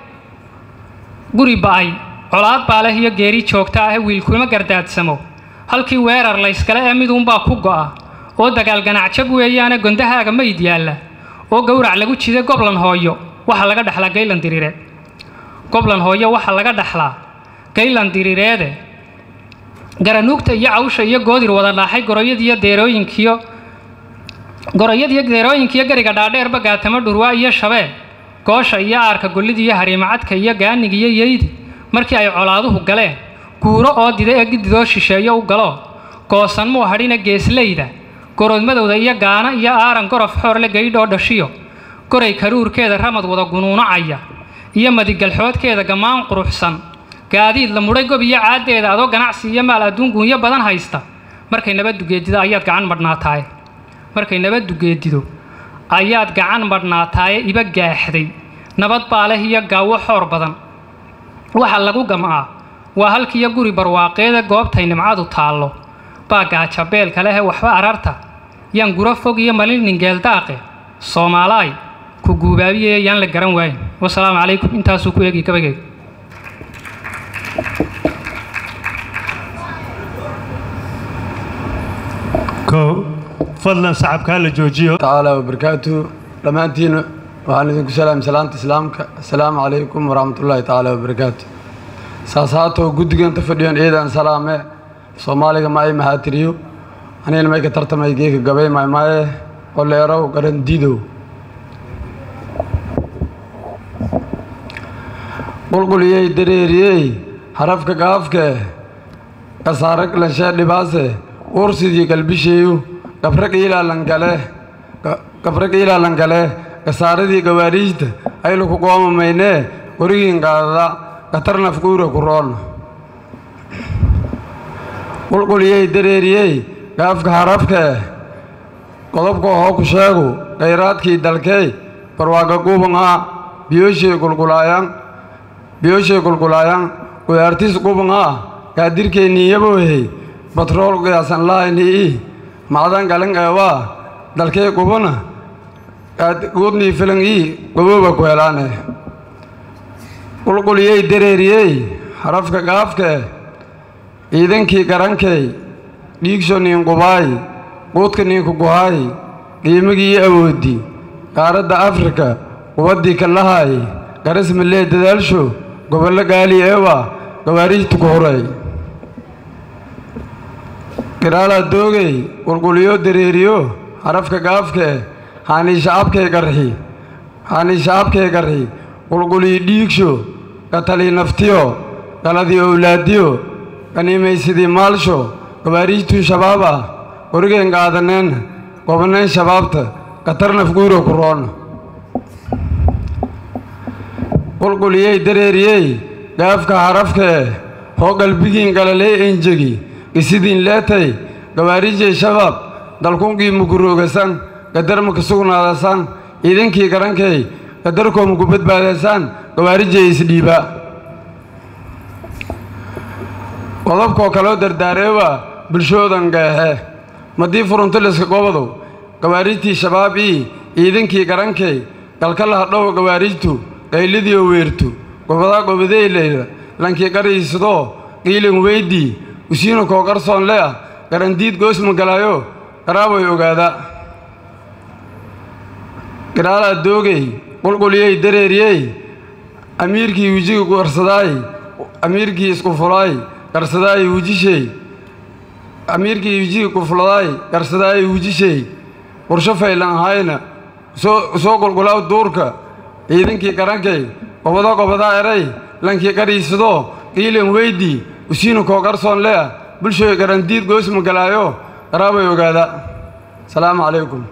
guri ba'ay colaad baa leh iyo geeri joogta ah wiilkuma gardaadsamo halkii weerar layskale ee miduunbaa ku go'a oo dagaal ganacsab weeyaane gondahaaga mayd yaalla oo gowrac lagu jiday goblan hooyo waxaa laga dhaxlaa gaylan diriireed goblan hooyo waxaa laga dhaxlaa gaylan diriireede garanuugta iyo cawsha iyo goodir wada dhaaxay goroyadiiyo deerooyinkiyo goroyadiiyo deerooyinkiyo gariga dhaadheerba gaatamo dhurwaa iyo shabeel goosha iyo aarka gollida iyo hariimacadka iyo gaaniga iyo yeydi markii ay colaaduhu galeen guuro oo dida ee gididoo shisheeyo u galo goosan muu hadhina geesleyda goroodmadowda iyo gaana iyo aaran gorof xoorle gaydhoo dhashiyo goray karuurkeeda ramad wada gunuunacaya iyo madigalxoodkeeda gammaan quruxsan gaadiid la mudhay gob iyo caaddeeda adoo ganacsi iyo maal adduun guunyo badan haysta markay nabaddugeedido ayaad gacan madhnaataaye markay nabaddugeedido ayaad gacan madhnaataaye iba gaaxday nabad baa leh iyo gaawo xoor badan waxa lagu gam'aa waa halkiiyo guri barwaaqeeda goobtay nimcadu taallo baa gaajabeelka lehe waxba ararta yaan guro fog iyo malinin geeldaaqe soomaalaay ku guubaabiye yaan la garan waayin wasalaamu calaykum intaasuu ku eegi gabageeda kow fadlan sacabkaa la joojiyo تعالى وبركاته dhammaantiin waxaan idinku salaam salaanta islaamka assalaamu calaykum waraxmat ullaahi tacaala wabarakaatu saas haatoo guddiganta fadhiyan ciidan salaame soomaaliga ma ay mahaatiriyo anigana mayka tartamay geeka gabay maymaaye oleerow garandiidow qulquliyey dareeriyey harafka gaafke kasaarag lanshee dhibaase uursidii galbisheeyu gabrag ilaalangale gabrag ilaalangale kasaaradii gawaariijta ayluku qoomamaynee warigiin qaadada gatarnaf guura ku roon qulquliyey dareeriyey gaafka harafkee qodobka hoo ku sheegu khayraadkii dalkey barwaaga gubangaa biyooshey gulgulaayan biyooshey gulgulaayan gudaartis gubangaa gaadirkeenniiyabohey batrool gaasan lahaynii macdan galan eewaa dalkee gubana guudnii filan ii gobooba ku helaane qulquliyey dareeriyey harafka gaafkee ciidankii garankey dhiigsho niin qubaay quudka niinku guhaay qiimigii iyo awooddi qaaradda afrika qubaddii kallahaay garas malee dadaalsho gobollo gaali eewa gawaariijtu ku huray giraalaa doogey qulquliyo dareeriyo harafka gaafkee haanii shacabkee garxi haanii shacabkee garxi qulqulii dhiigsho gatalii naftiyo galadii owlaadiyo ganiimaysidii maalsho gawaariijtuu shabaab ah warigeen qaadaneen gobaneen shabaabta gatarnaf guuro ku roon qulquliyey dareeriyey gaafka harafkee hoo galbigiin galalee enjegi gisidiin leetay gawaariijay shabaab dalkunkii mukuroogasan gadarma ka sugnaadasan ciidankii garankay gadarkooma ku badbaadaysaan gawaarijay isdhiiba qodobkoo kaloo dardaareewa bulshoodan geexe madii furuntaliska gobodow gawaarijtii shabaab ii ciidankii garankay galkalaha dhow gawaarijtu qaylidiio weertu gobadaa gobadeyleyda lankii qariisidoo qiilin weydii usiina koo qarsoon le ah garandiid goosma galaayo qaraaboy ogaada giraalaa doogey qulquliyey dareeriyey amiirkii wijiga garsadaay amiirkii isku fulaay garsadaay wujishey amiirkii wijiga kufuladaay garsadaay wujishey qorsho faylan ahayna soo soo qulqulaaw duurka ciidankii garankay gobodo gobodaa eray lankii qadhiisadoo qiilan weydii usiinu koo qarsoon le'a bulshooy garandiid goos magalaayo qaraabay ogaada salaamu calaykum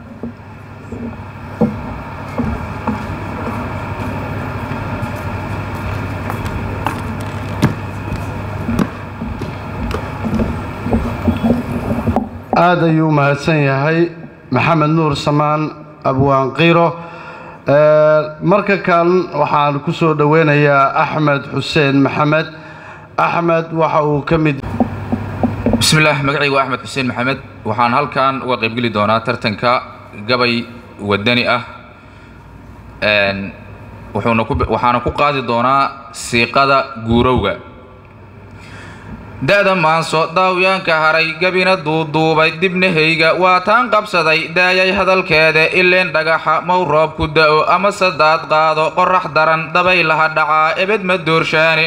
aad ayuu u mahadsan yahay maxamed nuur samaan abwaan qiiro marka kan waxaan ku soo dhoweynayaa axmed xuseen maxamed axmed waxa uu ka mid bismillaah magacaygu waa axmed xuseen maxamed waxaan halkan uga qaybgeli doonaa tartanka gabay wadani ah wuxuuna ku waxaana ku qaadi doonaa siiqada guurowga da-da maanso daawyaanka haray gabina duuduubay dibnahayga waa taan qabsaday daayay hadalkeeda ileen dhagaxa mow roob ku da-o ama sadaad qaado qorax daran dabaylaha dhacaa ebed ma doorshaane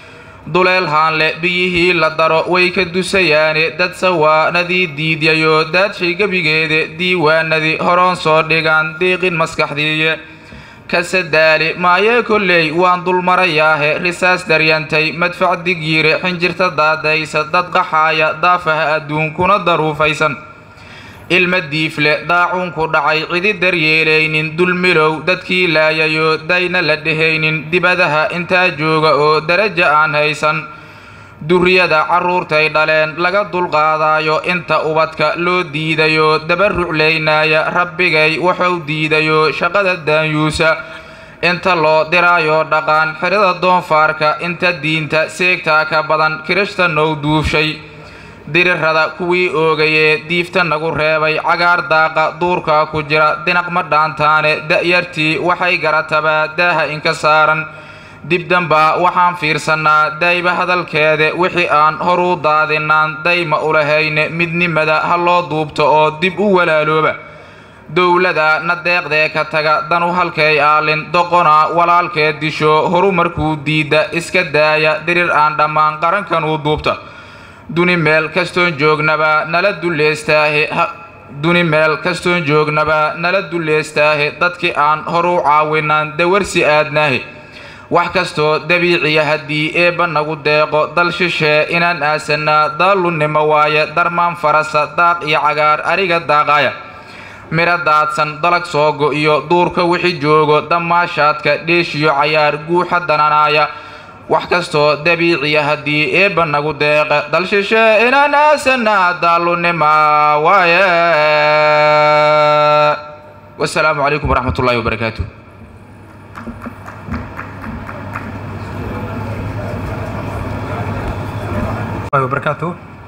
duleel haanle biyihii la daro way ka dusayaane dad sawaanadii diidyayo daadshay gebigeeda diiwaanadii horoon soo dhigaan diiqin maskaxdiiye kasadaali maayee kolley waan dulmarayaahe risaas daryantay madfac digyiire xinjirta daadaysa dad qaxaaya daafaha adduunkuna daruufaysan ilma diifle daacuunku dhacay cidi daryeelaynin dulmilow dadkii laayayo dayna la dhehaynin dibadaha intaa jooga oo daraja aan haysan durriyada carruurtay dhaleen laga dulqaadaayo inta ubadka loo diidayo dabaruclaynaaya rabbigay wuxuu diidayo shaqada daanyuusa inta loo diraayo dhaqaan xidhada doonfaarka inta diinta seegtaa ka badan kirishta now duufshay dirirada kuwii oogayee diifta nagu reebay cagaar daaqa duurka ku jira dinaq ma dhaantaane da'yartii waxay garatabaa daaha inka saaran dibdambaa waxaan fiirsannaa dayba hadalkeede wixii aan horuu daadinaan dayma ulahayne midnimada ha loo duubto oo dib u walaalooba dowlada na deeqdee ka taga danu halkay aalin doqona walaalkeed disho horu markuu diidda iska daaya dirir aan dhammaan qarankanuu duubta duni meel kastoon joognaba nala duleystaahe duni meel kastoon joognaba nala duleystaahe dadkii aan horuu caawinaan dawarsi aadnaahe wax kastoo dabiiciya haddii eebba nagu deeqo dal shishee inaan aasannaa daallunnimo waaye darmaan farasa daaq iyo cagaar ariga daaqaaya midho daadsan dalag soogo iyo duurka wixii joogo damaashaadka dheeshiyo cayaar guuxa dananaaya wax kastoo dabiiciya haddii eebba nagu deeqa dal shishee inaan aasannaa daallunnima waaye wasalaamu calaykum waraxmat ullaahi wabarakaatu barakaatu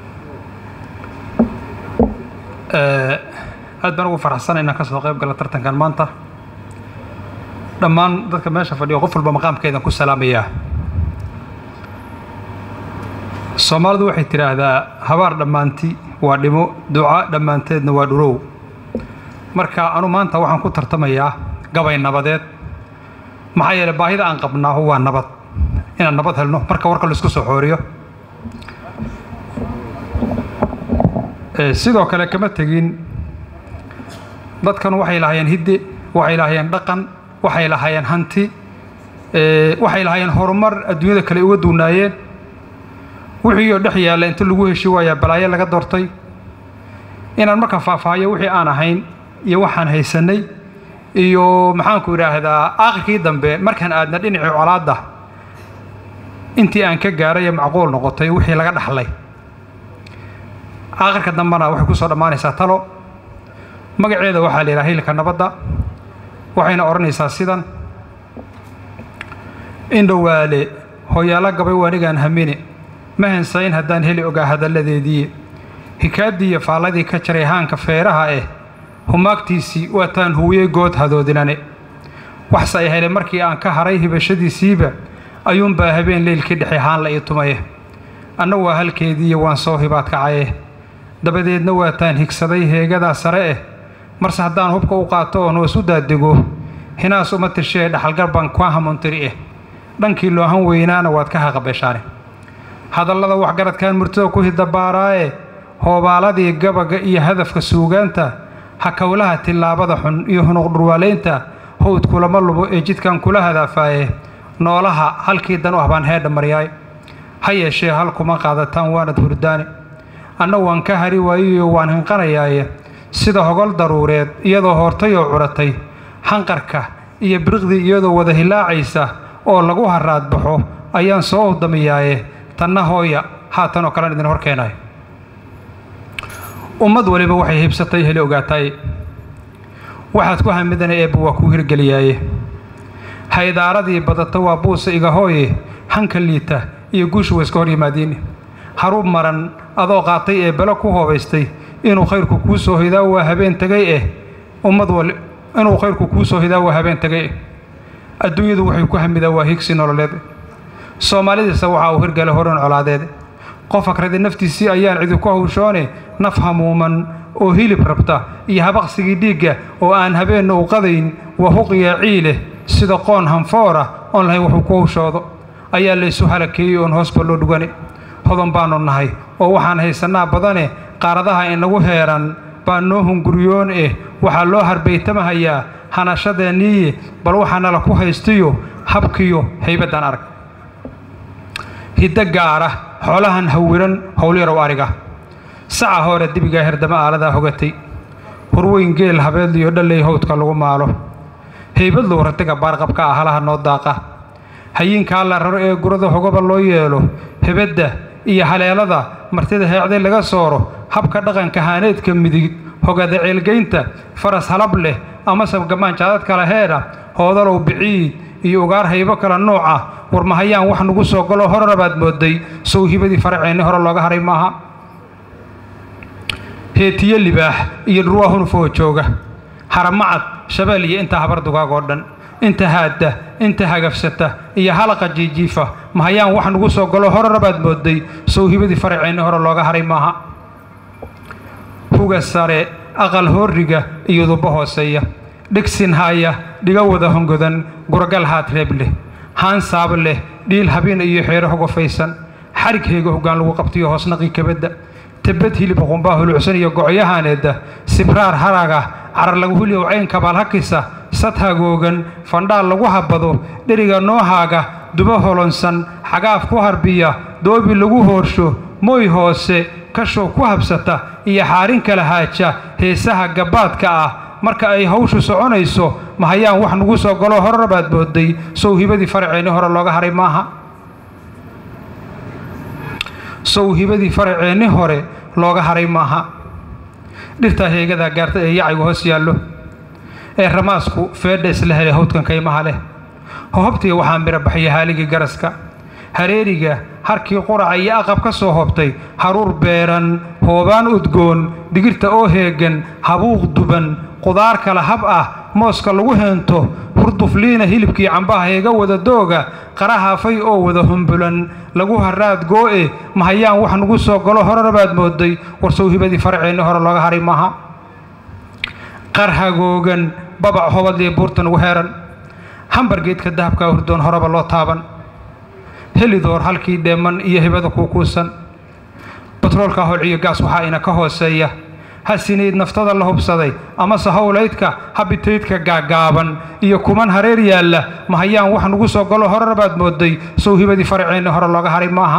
aad baan ugu faraxsanay inaan ka soo qayb gala tartankan maanta dhammaan dadka meesha fadhiyo qof walba maqaamkeedan ku salaamayaa soomaalidu waxay tidhaahdaa habaar dhammaanti waa dhimo duca dhammaanteedna waa dhurow marka anu maanta waxaan ku tartamayaa gabay nabadeed maxaa yeeley baahida aan qabnaahu waa nabad inaan nabad helno marka warka laisku soo xooriyo sidoo kale kama tegin dadkan waxay lahaayeen hidde waxay lahaayeen dhaqan waxay lahaayeen hanti waxay lahaayeen horumar adduunyada kale uga duunaayeen wixiioo dhex yaalla inta lagu heshi waayaa balaayo laga doortay inaan marka faahfaahiyo wixii aan ahayn iyo waxaan haysannay iyo maxaanku idhaahdaa aakhirkii dambe markaan aadna dhinacii colaadda intii aan ka gaaraya macquul noqotay wixii laga dhaxlay aakhirka dambena waxay ku soo dhammaanaysaa talo magaceeda waxaa la yidhaha hilka nabadda waxayna odhanaysaa sidan indhowaale hooyaalo gabay waanigaan hamine ma hensayn haddaan heli ogaa hadalladeedii hikaaddii iyo faalladii ka jaray haanka feeraha eh humaagtiisii waataan huwiyey good hadoodinane waxse ay helay markii aan ka haray hibashadiisiiba ayuunbaa habeen leylkii dhexe haanla ii tumaye anna waa halkeediiyo waan soo hibaad kacaye dabadeedna waataan higsaday heegadaa sare eh marse haddaan hubka u qaato oon hoos u daadego hinaas uma tirshee dhaxalgar baan kwa hamuntiri eh dhankii loohan weynaana waad ka haqabeshaane hadallada waxgaradkan murtida ku hidabaaraaye hoobaaladii gabaga iyo hadafka suugaanta hakowlaha tillaabada xun iyo hunuq dhurwaalaynta howd kulama lubo ee jidkan kula hadaafaaye noolaha halkii dan u ah baan heedha maryaay ha yeeshee hal kuma qaadataan waanad hurdaane anna waan ka hari waayiyo waan hinqanayaaye sida hogol daruureed iyadoo hoortay oo curatay hanqarka iyo biriqdii iyadoo wada hilaacaysa oo lagu haraad baxo ayaan soo udamiyaaye tanna hooya haatanoo kalen idin hor keenayo ummad waliba waxay hibsatay heli ogaataay waxaad ku hamidana eebba waa kuu hirgeliyaaye haydaaradii badata waa buusa iga hooye hanka liita iyo guushu wa iska hor yimaadiin haruub maran adoo qaatay ee belo ku hoobaystay inuu khayrku kuu soo hidaa waa habeen tegay eh ummad wal inuu khayrku kuu soo hidaa waa habeen tegay eh adduunyadu waxay ku hamidaa waa higsi nololeed soomaalidiisa waxaa uu hirgalay horan colaadeed qof akradi naftiisii ayaan cidinku hawshoone naf hamuuman oo hilib rabta iyo habaqsigii dhiigga oo aan habeenna u qadayn waa huqiya ciileh sida qoon hanfoora oon lahayn wuxuu ku hawshoodo ayaa laysu halakeeyey oon hoosba loo dhugani hodan baannu nahay oo waxaan haysannaa badane qaaradaha inagu heeran baa noo hunguriyoon eh waxaa loo harbaytamahayaa hanashadeenniiye bal waxaa nala ku haystiyo habkiyo haybaddaan arag hiddo gaara xoolahan hawiran howlyarow ariga saca hore dibigaa herdama aaladaa hogatay horweyn geel habeedliyo dhalley howdka lagu maalo haybadlow ratiga baarqabka ah halaha noo daaqa hayiinkaa la raro ee gurada hogoba loo yeelo hebadda iyo haleelada martida heecday laga sooro habka dhaqanka haaneedka midig hogada ceelgaynta faras halab leh amase gamaan jaadad kala heedha hoodalow biciid iyo ugaar haybo kala nuuca warmahayaan wax nagu soo galo horarabaad mooday sow hibadii faraceenni hore looga haray maaha heetiyo libaax iyo dhurwaa hunufoo jooga haramacad shabeel iyo inta habar dugaag oo dhan inta haadda inta hagafsata iyo halaqa jiijiifa mahayaan wax nagu soo galo horarabaad mooday sow hibadii faraceenni hore looga haray maaha huga sare aqal hooriga iyo duba hooseeya dhigsin haaya dhiga wada hongodan guragal haad reeb leh haan saab leh dhiil habeen iyo xeero hogofaysan xarig heega hoggaan lagu qabtayo hoosnaqii kabadda tebad hilib qunbaa hulucsan iyo gocyahaaneedda sibraar haraga carar lagu huliyow cayn kabaal hakisa sad hagoogan fandhaal lagu habado dheriga noohaaga duba holonsan xagaaf ku harbiya doobi lagu hoorsho mooy hoose kashow ku habsata iyo xaarin kala haaja heesaha gabbaadka ah marka ay hawshu soconayso mahayaan wax nagu soo galo horarabaad mooday sow hibadii faraceenni hore looga haray maaha sow hibadii faraceenni hore looga haray maaha dhirtaa heegadaa gaarta ee yacaygu hoos yaallo ee ramaasku feedha isla helay hawdkan kaymaha leh hohobtiga waxaa mira baxaya haaligii garaska hareeriga harkii quraca iyo aqab ka soo hobtay haruur beeran hoobaan udgoon digirta oo heegan habuuq duban qudaar kala hab ah mooska lagu heento hurdufliina hilibkii cambaha heega wada dooga qarahaafay oo wada humbulan lagu haraad goo'e mahayaan wax nagu soo galo horarabaad mooday warsow hibadii faraceenni hore looga haray maaha qar hagoogan babac hobadliyo buurta nagu heeran hambargeedka dahabkaa hurdoon horeba loo taaban helidoor halkii dheeman iyo hibada kuukuusan batroolka holciyo gaas waxaa ina ka hooseeya hasinayd naftada la hubsaday amase howlaydka habitaydka gaagaaban iyo kuman hareer yaalla mahayaan wax nagu soo galo horarabaad mooday sow hibadii faraceenni hore looga haray maaha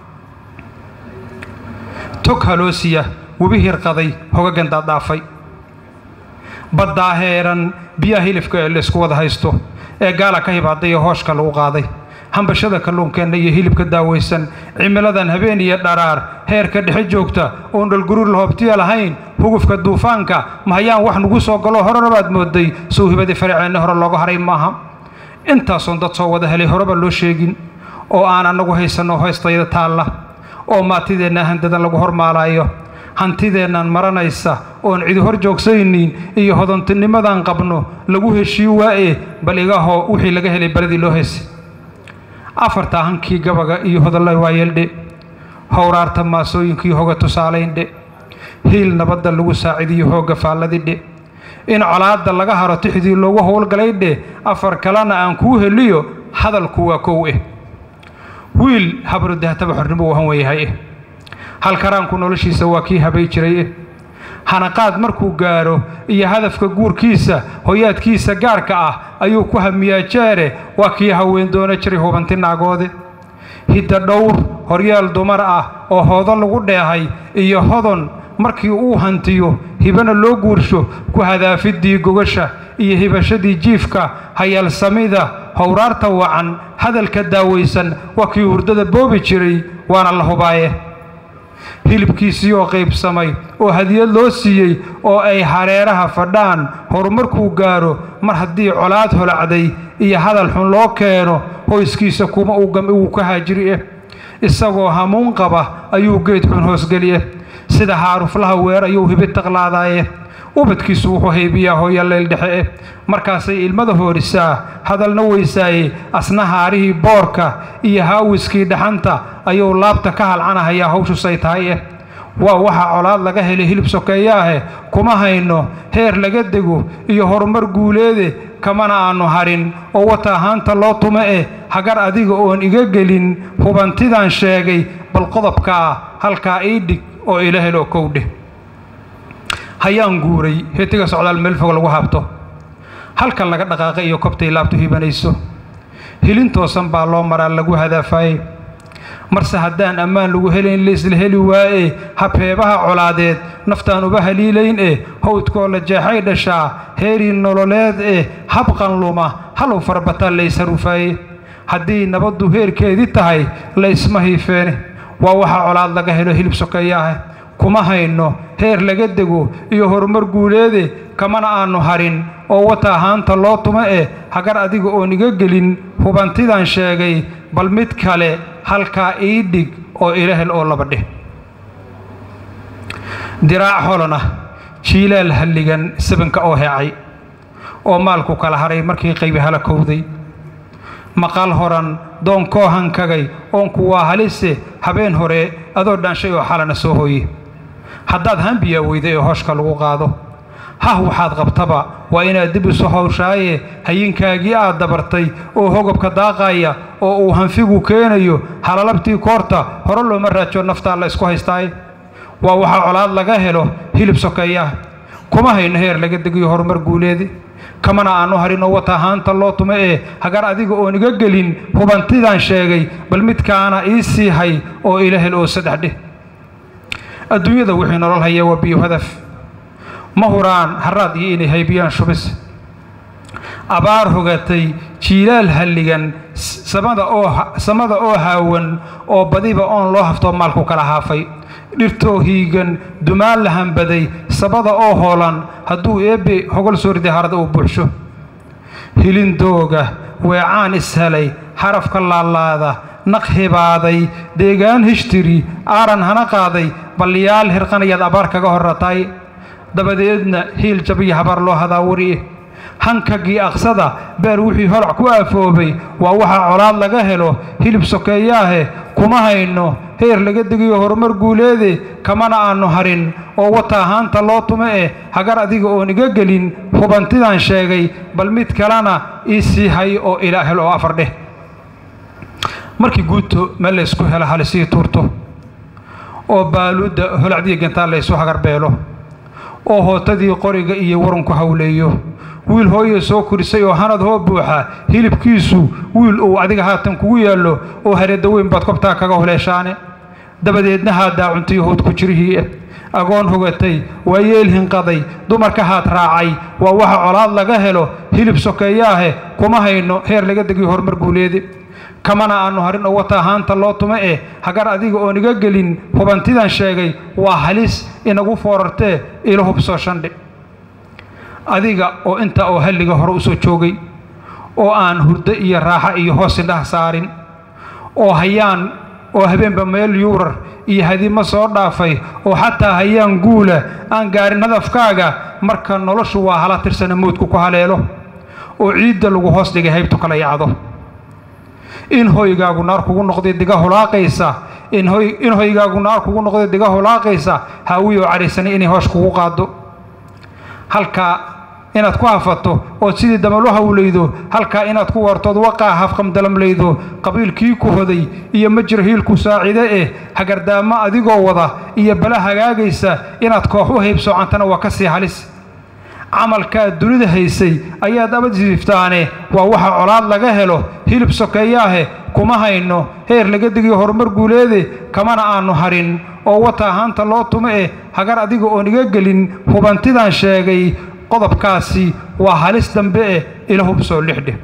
tog haloosiya webi hirqaday hogagan daaddaafay baddaa heeran biyaha hilifka ee laysku wada haysto ee gaala ka hibaadayo hooshka lagu qaaday hambashada kalluunkeenna iyo hilibka daawaysan cimiladan habeen iyo dharaar heerka dhexe joogta oon dhalguruur lahoobtiya lahayn hugufka duufaanka mahayaan wax nagu soo galo horarabaad mooday sow hibadii faraceenni hore looga haray maaha intaasoon dad soo wada helay horeba loo sheegin oo aan annagu haysanno hoystayda taalla oo maatideenna handadan lagu hormaalaayo hantideennan maranaysa oon cidi hor joogsaynin iyo hodantinimadan qabno lagu heshii waa'e bal igahoo wixii laga helay baladii loo heysay afartaa hankii gabaga iyo hodalla waayeeldhe howraarta maasooyinkii hoga tusaalayndhe hiil nabadda lagu saacidiyo hoogga faalladidhe in colaadda laga haro tixdii loogu howlgalaydhe afar kalena aan kuu heliyo hadalku waa kow eh wiil habru dahtaba xornimo uu han weeyahay eh halkaraanku noloshiisa waa kii habay jiray eh hanaqaad markuu gaaro iyo hadafka guurkiisa hoyaadkiisa gaarka ah ayuu ku hamiyaa jeere waa kii haween doona jiray hubanti naagoode hidda dhowr horyaal dumar ah oo hoodo lagu dheehay iyo hodon markii uu hantiyo hibana loo guursho ku hadaafiddii gogasha iyo hibashadii jiifka hayaalsamida howraarta wacan hadalka daawaysan waa kii hurdada boobi jiray waana la hubaaye hilibkiisii oo qaybsamay oo hadiyad loo siiyey oo ay hareeraha fadhaan horumarkuu gaaro mar haddii colaad holacday iyo hadal xun loo keeno hoyskiisa kuma uu ka haajiri eh isagoo hamuun qaba ayuu geed xun hoosgeliye sida haaruflaha weer ayuu hibi taqlaadaaye ubadkiisu wuxuu haybiyaa hooya leyl dhexe eh markaasay ilmada hoorisaa hadalna weysaaye asna haarihii boorka iyo haawiskii dhaxanta ayuu laabta ka halcanahayaa hawshusay tahay eh waa waxa colaad laga helay hilib sokeeyaahe kuma hayno heer laga dego iyo horumar guuleede kamana aannu harin oo wata ahaanta loo tumo eh hagar adiga oon iga gelin hubantidaan sheegay bal qodobkaa halkaa ii dhig oo ila helo kowdheh hayaan guuray hetiga socdaal meel fog lagu habto halkan laga dhaqaaqay iyo kobtay laabtu hibanayso hilin toosan baa loo maraa lagu hadaafaayey marse haddaan ammaan lagu helayn laisla heli waaye habheebaha colaadeed naftaan uba haliilayn eh howdkoo la jeexay dhashaa heerii nololeed eh habqan luma halow farabataa laysharufaaye haddii nabaddu heerkeedii tahay la isma hiifeene waa waxa colaad laga helo hilib sokeeyaaha kuma hayno heer laga dego iyo horumar guuleede kamana aannu harin oo wata ahaanta loo tumo eh hagar adiga oon iga gelin hubantidaan sheegay bal mid kale halkaa ii dhig oo ila hel oo laba dheh diraac holon ah jiilaal halligan sabanka oo heecay oo maalku kala haray markii qaybi hala kowday maqal horan doon koo hankagay oonku waa halise habeen hore adoo dhaanshay oo xalana soo hooye haddaad hambiyaa weyday oo hooshka lagu qaado hah waxaad qabtaba waa inaad dib isu hawshaaye hayinkaagii aad dabartay oo hogobka daaqaya oo uu hanfigu keenayo halalabtii koorta hore looma raajo naftaa la isku haystaaye waa waxaa colaad laga helo hilib sokeeyaah kuma hayno heer laga degiyo horumar guuleedi kamana aannu harin oo wata ahaanta loo tumo ee hagar adiga oon iga gelin hubantidaan sheegay bal midkaana ii sii hay oo ila hel oo saddex dheh adduunyada wixii nolol haya waa biyo hadaf ma huraan haraad iyo inay haybiyaan shubis abaar hogatay jiilaal halligan samada oo samada oo haawan oo badiba oon loo haftoo maalku kala haafay dhirtoo hiigan dumaan la hambaday sabada oo hoolan hadduu eebbe hogol soo riday harada uu buuxsho hilindooga weecaan ishelay xarafka laalaada naq hibaaday deegaan hishtiri aaran hana qaaday balliyaal hirqanayaad abaar kaga horratay dabadeedna hiil jabiyo habaar loo hadaawari hankagii aqsada beer wixii holac ku aafoobay waa waxaa colaad laga helo hilib sokeeyaahe kuma hayno heer laga degiyo horumar guuleede kamana aannu harin oo wata ahaanta loo tumo eh hagar adiga oon iga gelin hubantidaan sheegay bal mid kalena ii sii hay oo ilaa hel oo afar dheh markii guudto meel laysku helo halisii tuurto oo baaluudda holacdiya gantaan laysu hagarbeelo oo hootadii qoriga iyo warunku hawleeyo wiil hooye soo korisay oo hanad hoo buuxa hilibkiisu wiil uu adiga haatan kugu yaallo oo hareedda weyn baad kobtaa kaga huleeshaane dabadeedna haaddaa cuntayo howd ku jirihii agoon hogatay waa yeel hinqaday dumarka haad raacay waa waxa colaad laga helo hilib sokeeyaahe kuma hayno heer laga degiyo horumar guuleede kamana aannu harin oo wata ahaanta loo tumo eh hagar adiga oon iga gelin hubantidaan sheegay waa halis inagu foorartee ilo hubsoo shandhi adiga oo intaa oo halliga hore u soo joogay oo aan hurdo iyo raaxo iyo hoos indhaha saarin oo hayaan oo habeenba meel yuurar iyo hadimo soo dhaafay oo xataa hayaan guula aan gaarin hadafkaaga marka noloshu waa hala tirsana mawdku ku haleelo oo ciidda lagu hoos dhigay haybtu kala yacdo in hoygaagu naar kugu noqday diga hulaaqaysa in hoygaagu naar kugu noqday diga hulaaqaysa haawiyoo cadhaysana inay hoosh kugu qaado halkaa inaad ku hafato ood sidii damal u hawlaydo halkaa inaad ku wartood waqaa hafqamdalamlaydo qabiilkii ku hoday iyo majir hiilku saacide eh hagardaamo adigoo wada iyo bala hagaagaysa inaad koox u haybsoocantana waa ka sii halis camalkaad dunida haysay ayaad abadsiiftaane waa waxa colaad laga helo hilib sokeeyaahe kuma hayno heer laga digiyo horumar guuleede kamana aannu harin oo wata ahaanta loo tumo eh hagar adiga oon iga gelin hubantidaan sheegay qodobkaasi waa halis dambe eh ila hubsoo lixdhe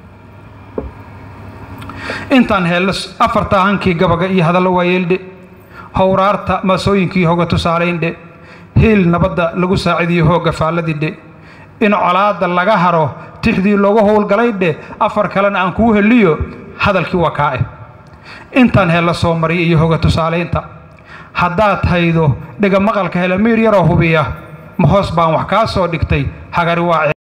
intaan heello afarta hankii gabaga iyo hadallo waayeeldhe howraarta maasooyinkii hoga tusaalayndhe hiil nabadda lagu saacidiyo hoogga faalladidhe in colaadda laga haro tixdii loogu howlgalaydhe afar kalena aan kuu heliyo hadalkii waa kaa eh intaan heella soo mariya iyo hoga tusaalaynta haddaad haydo dhega maqalka helamiir yaroo hubiya ma hoos baan wax kaa soo dhigtay hagari waa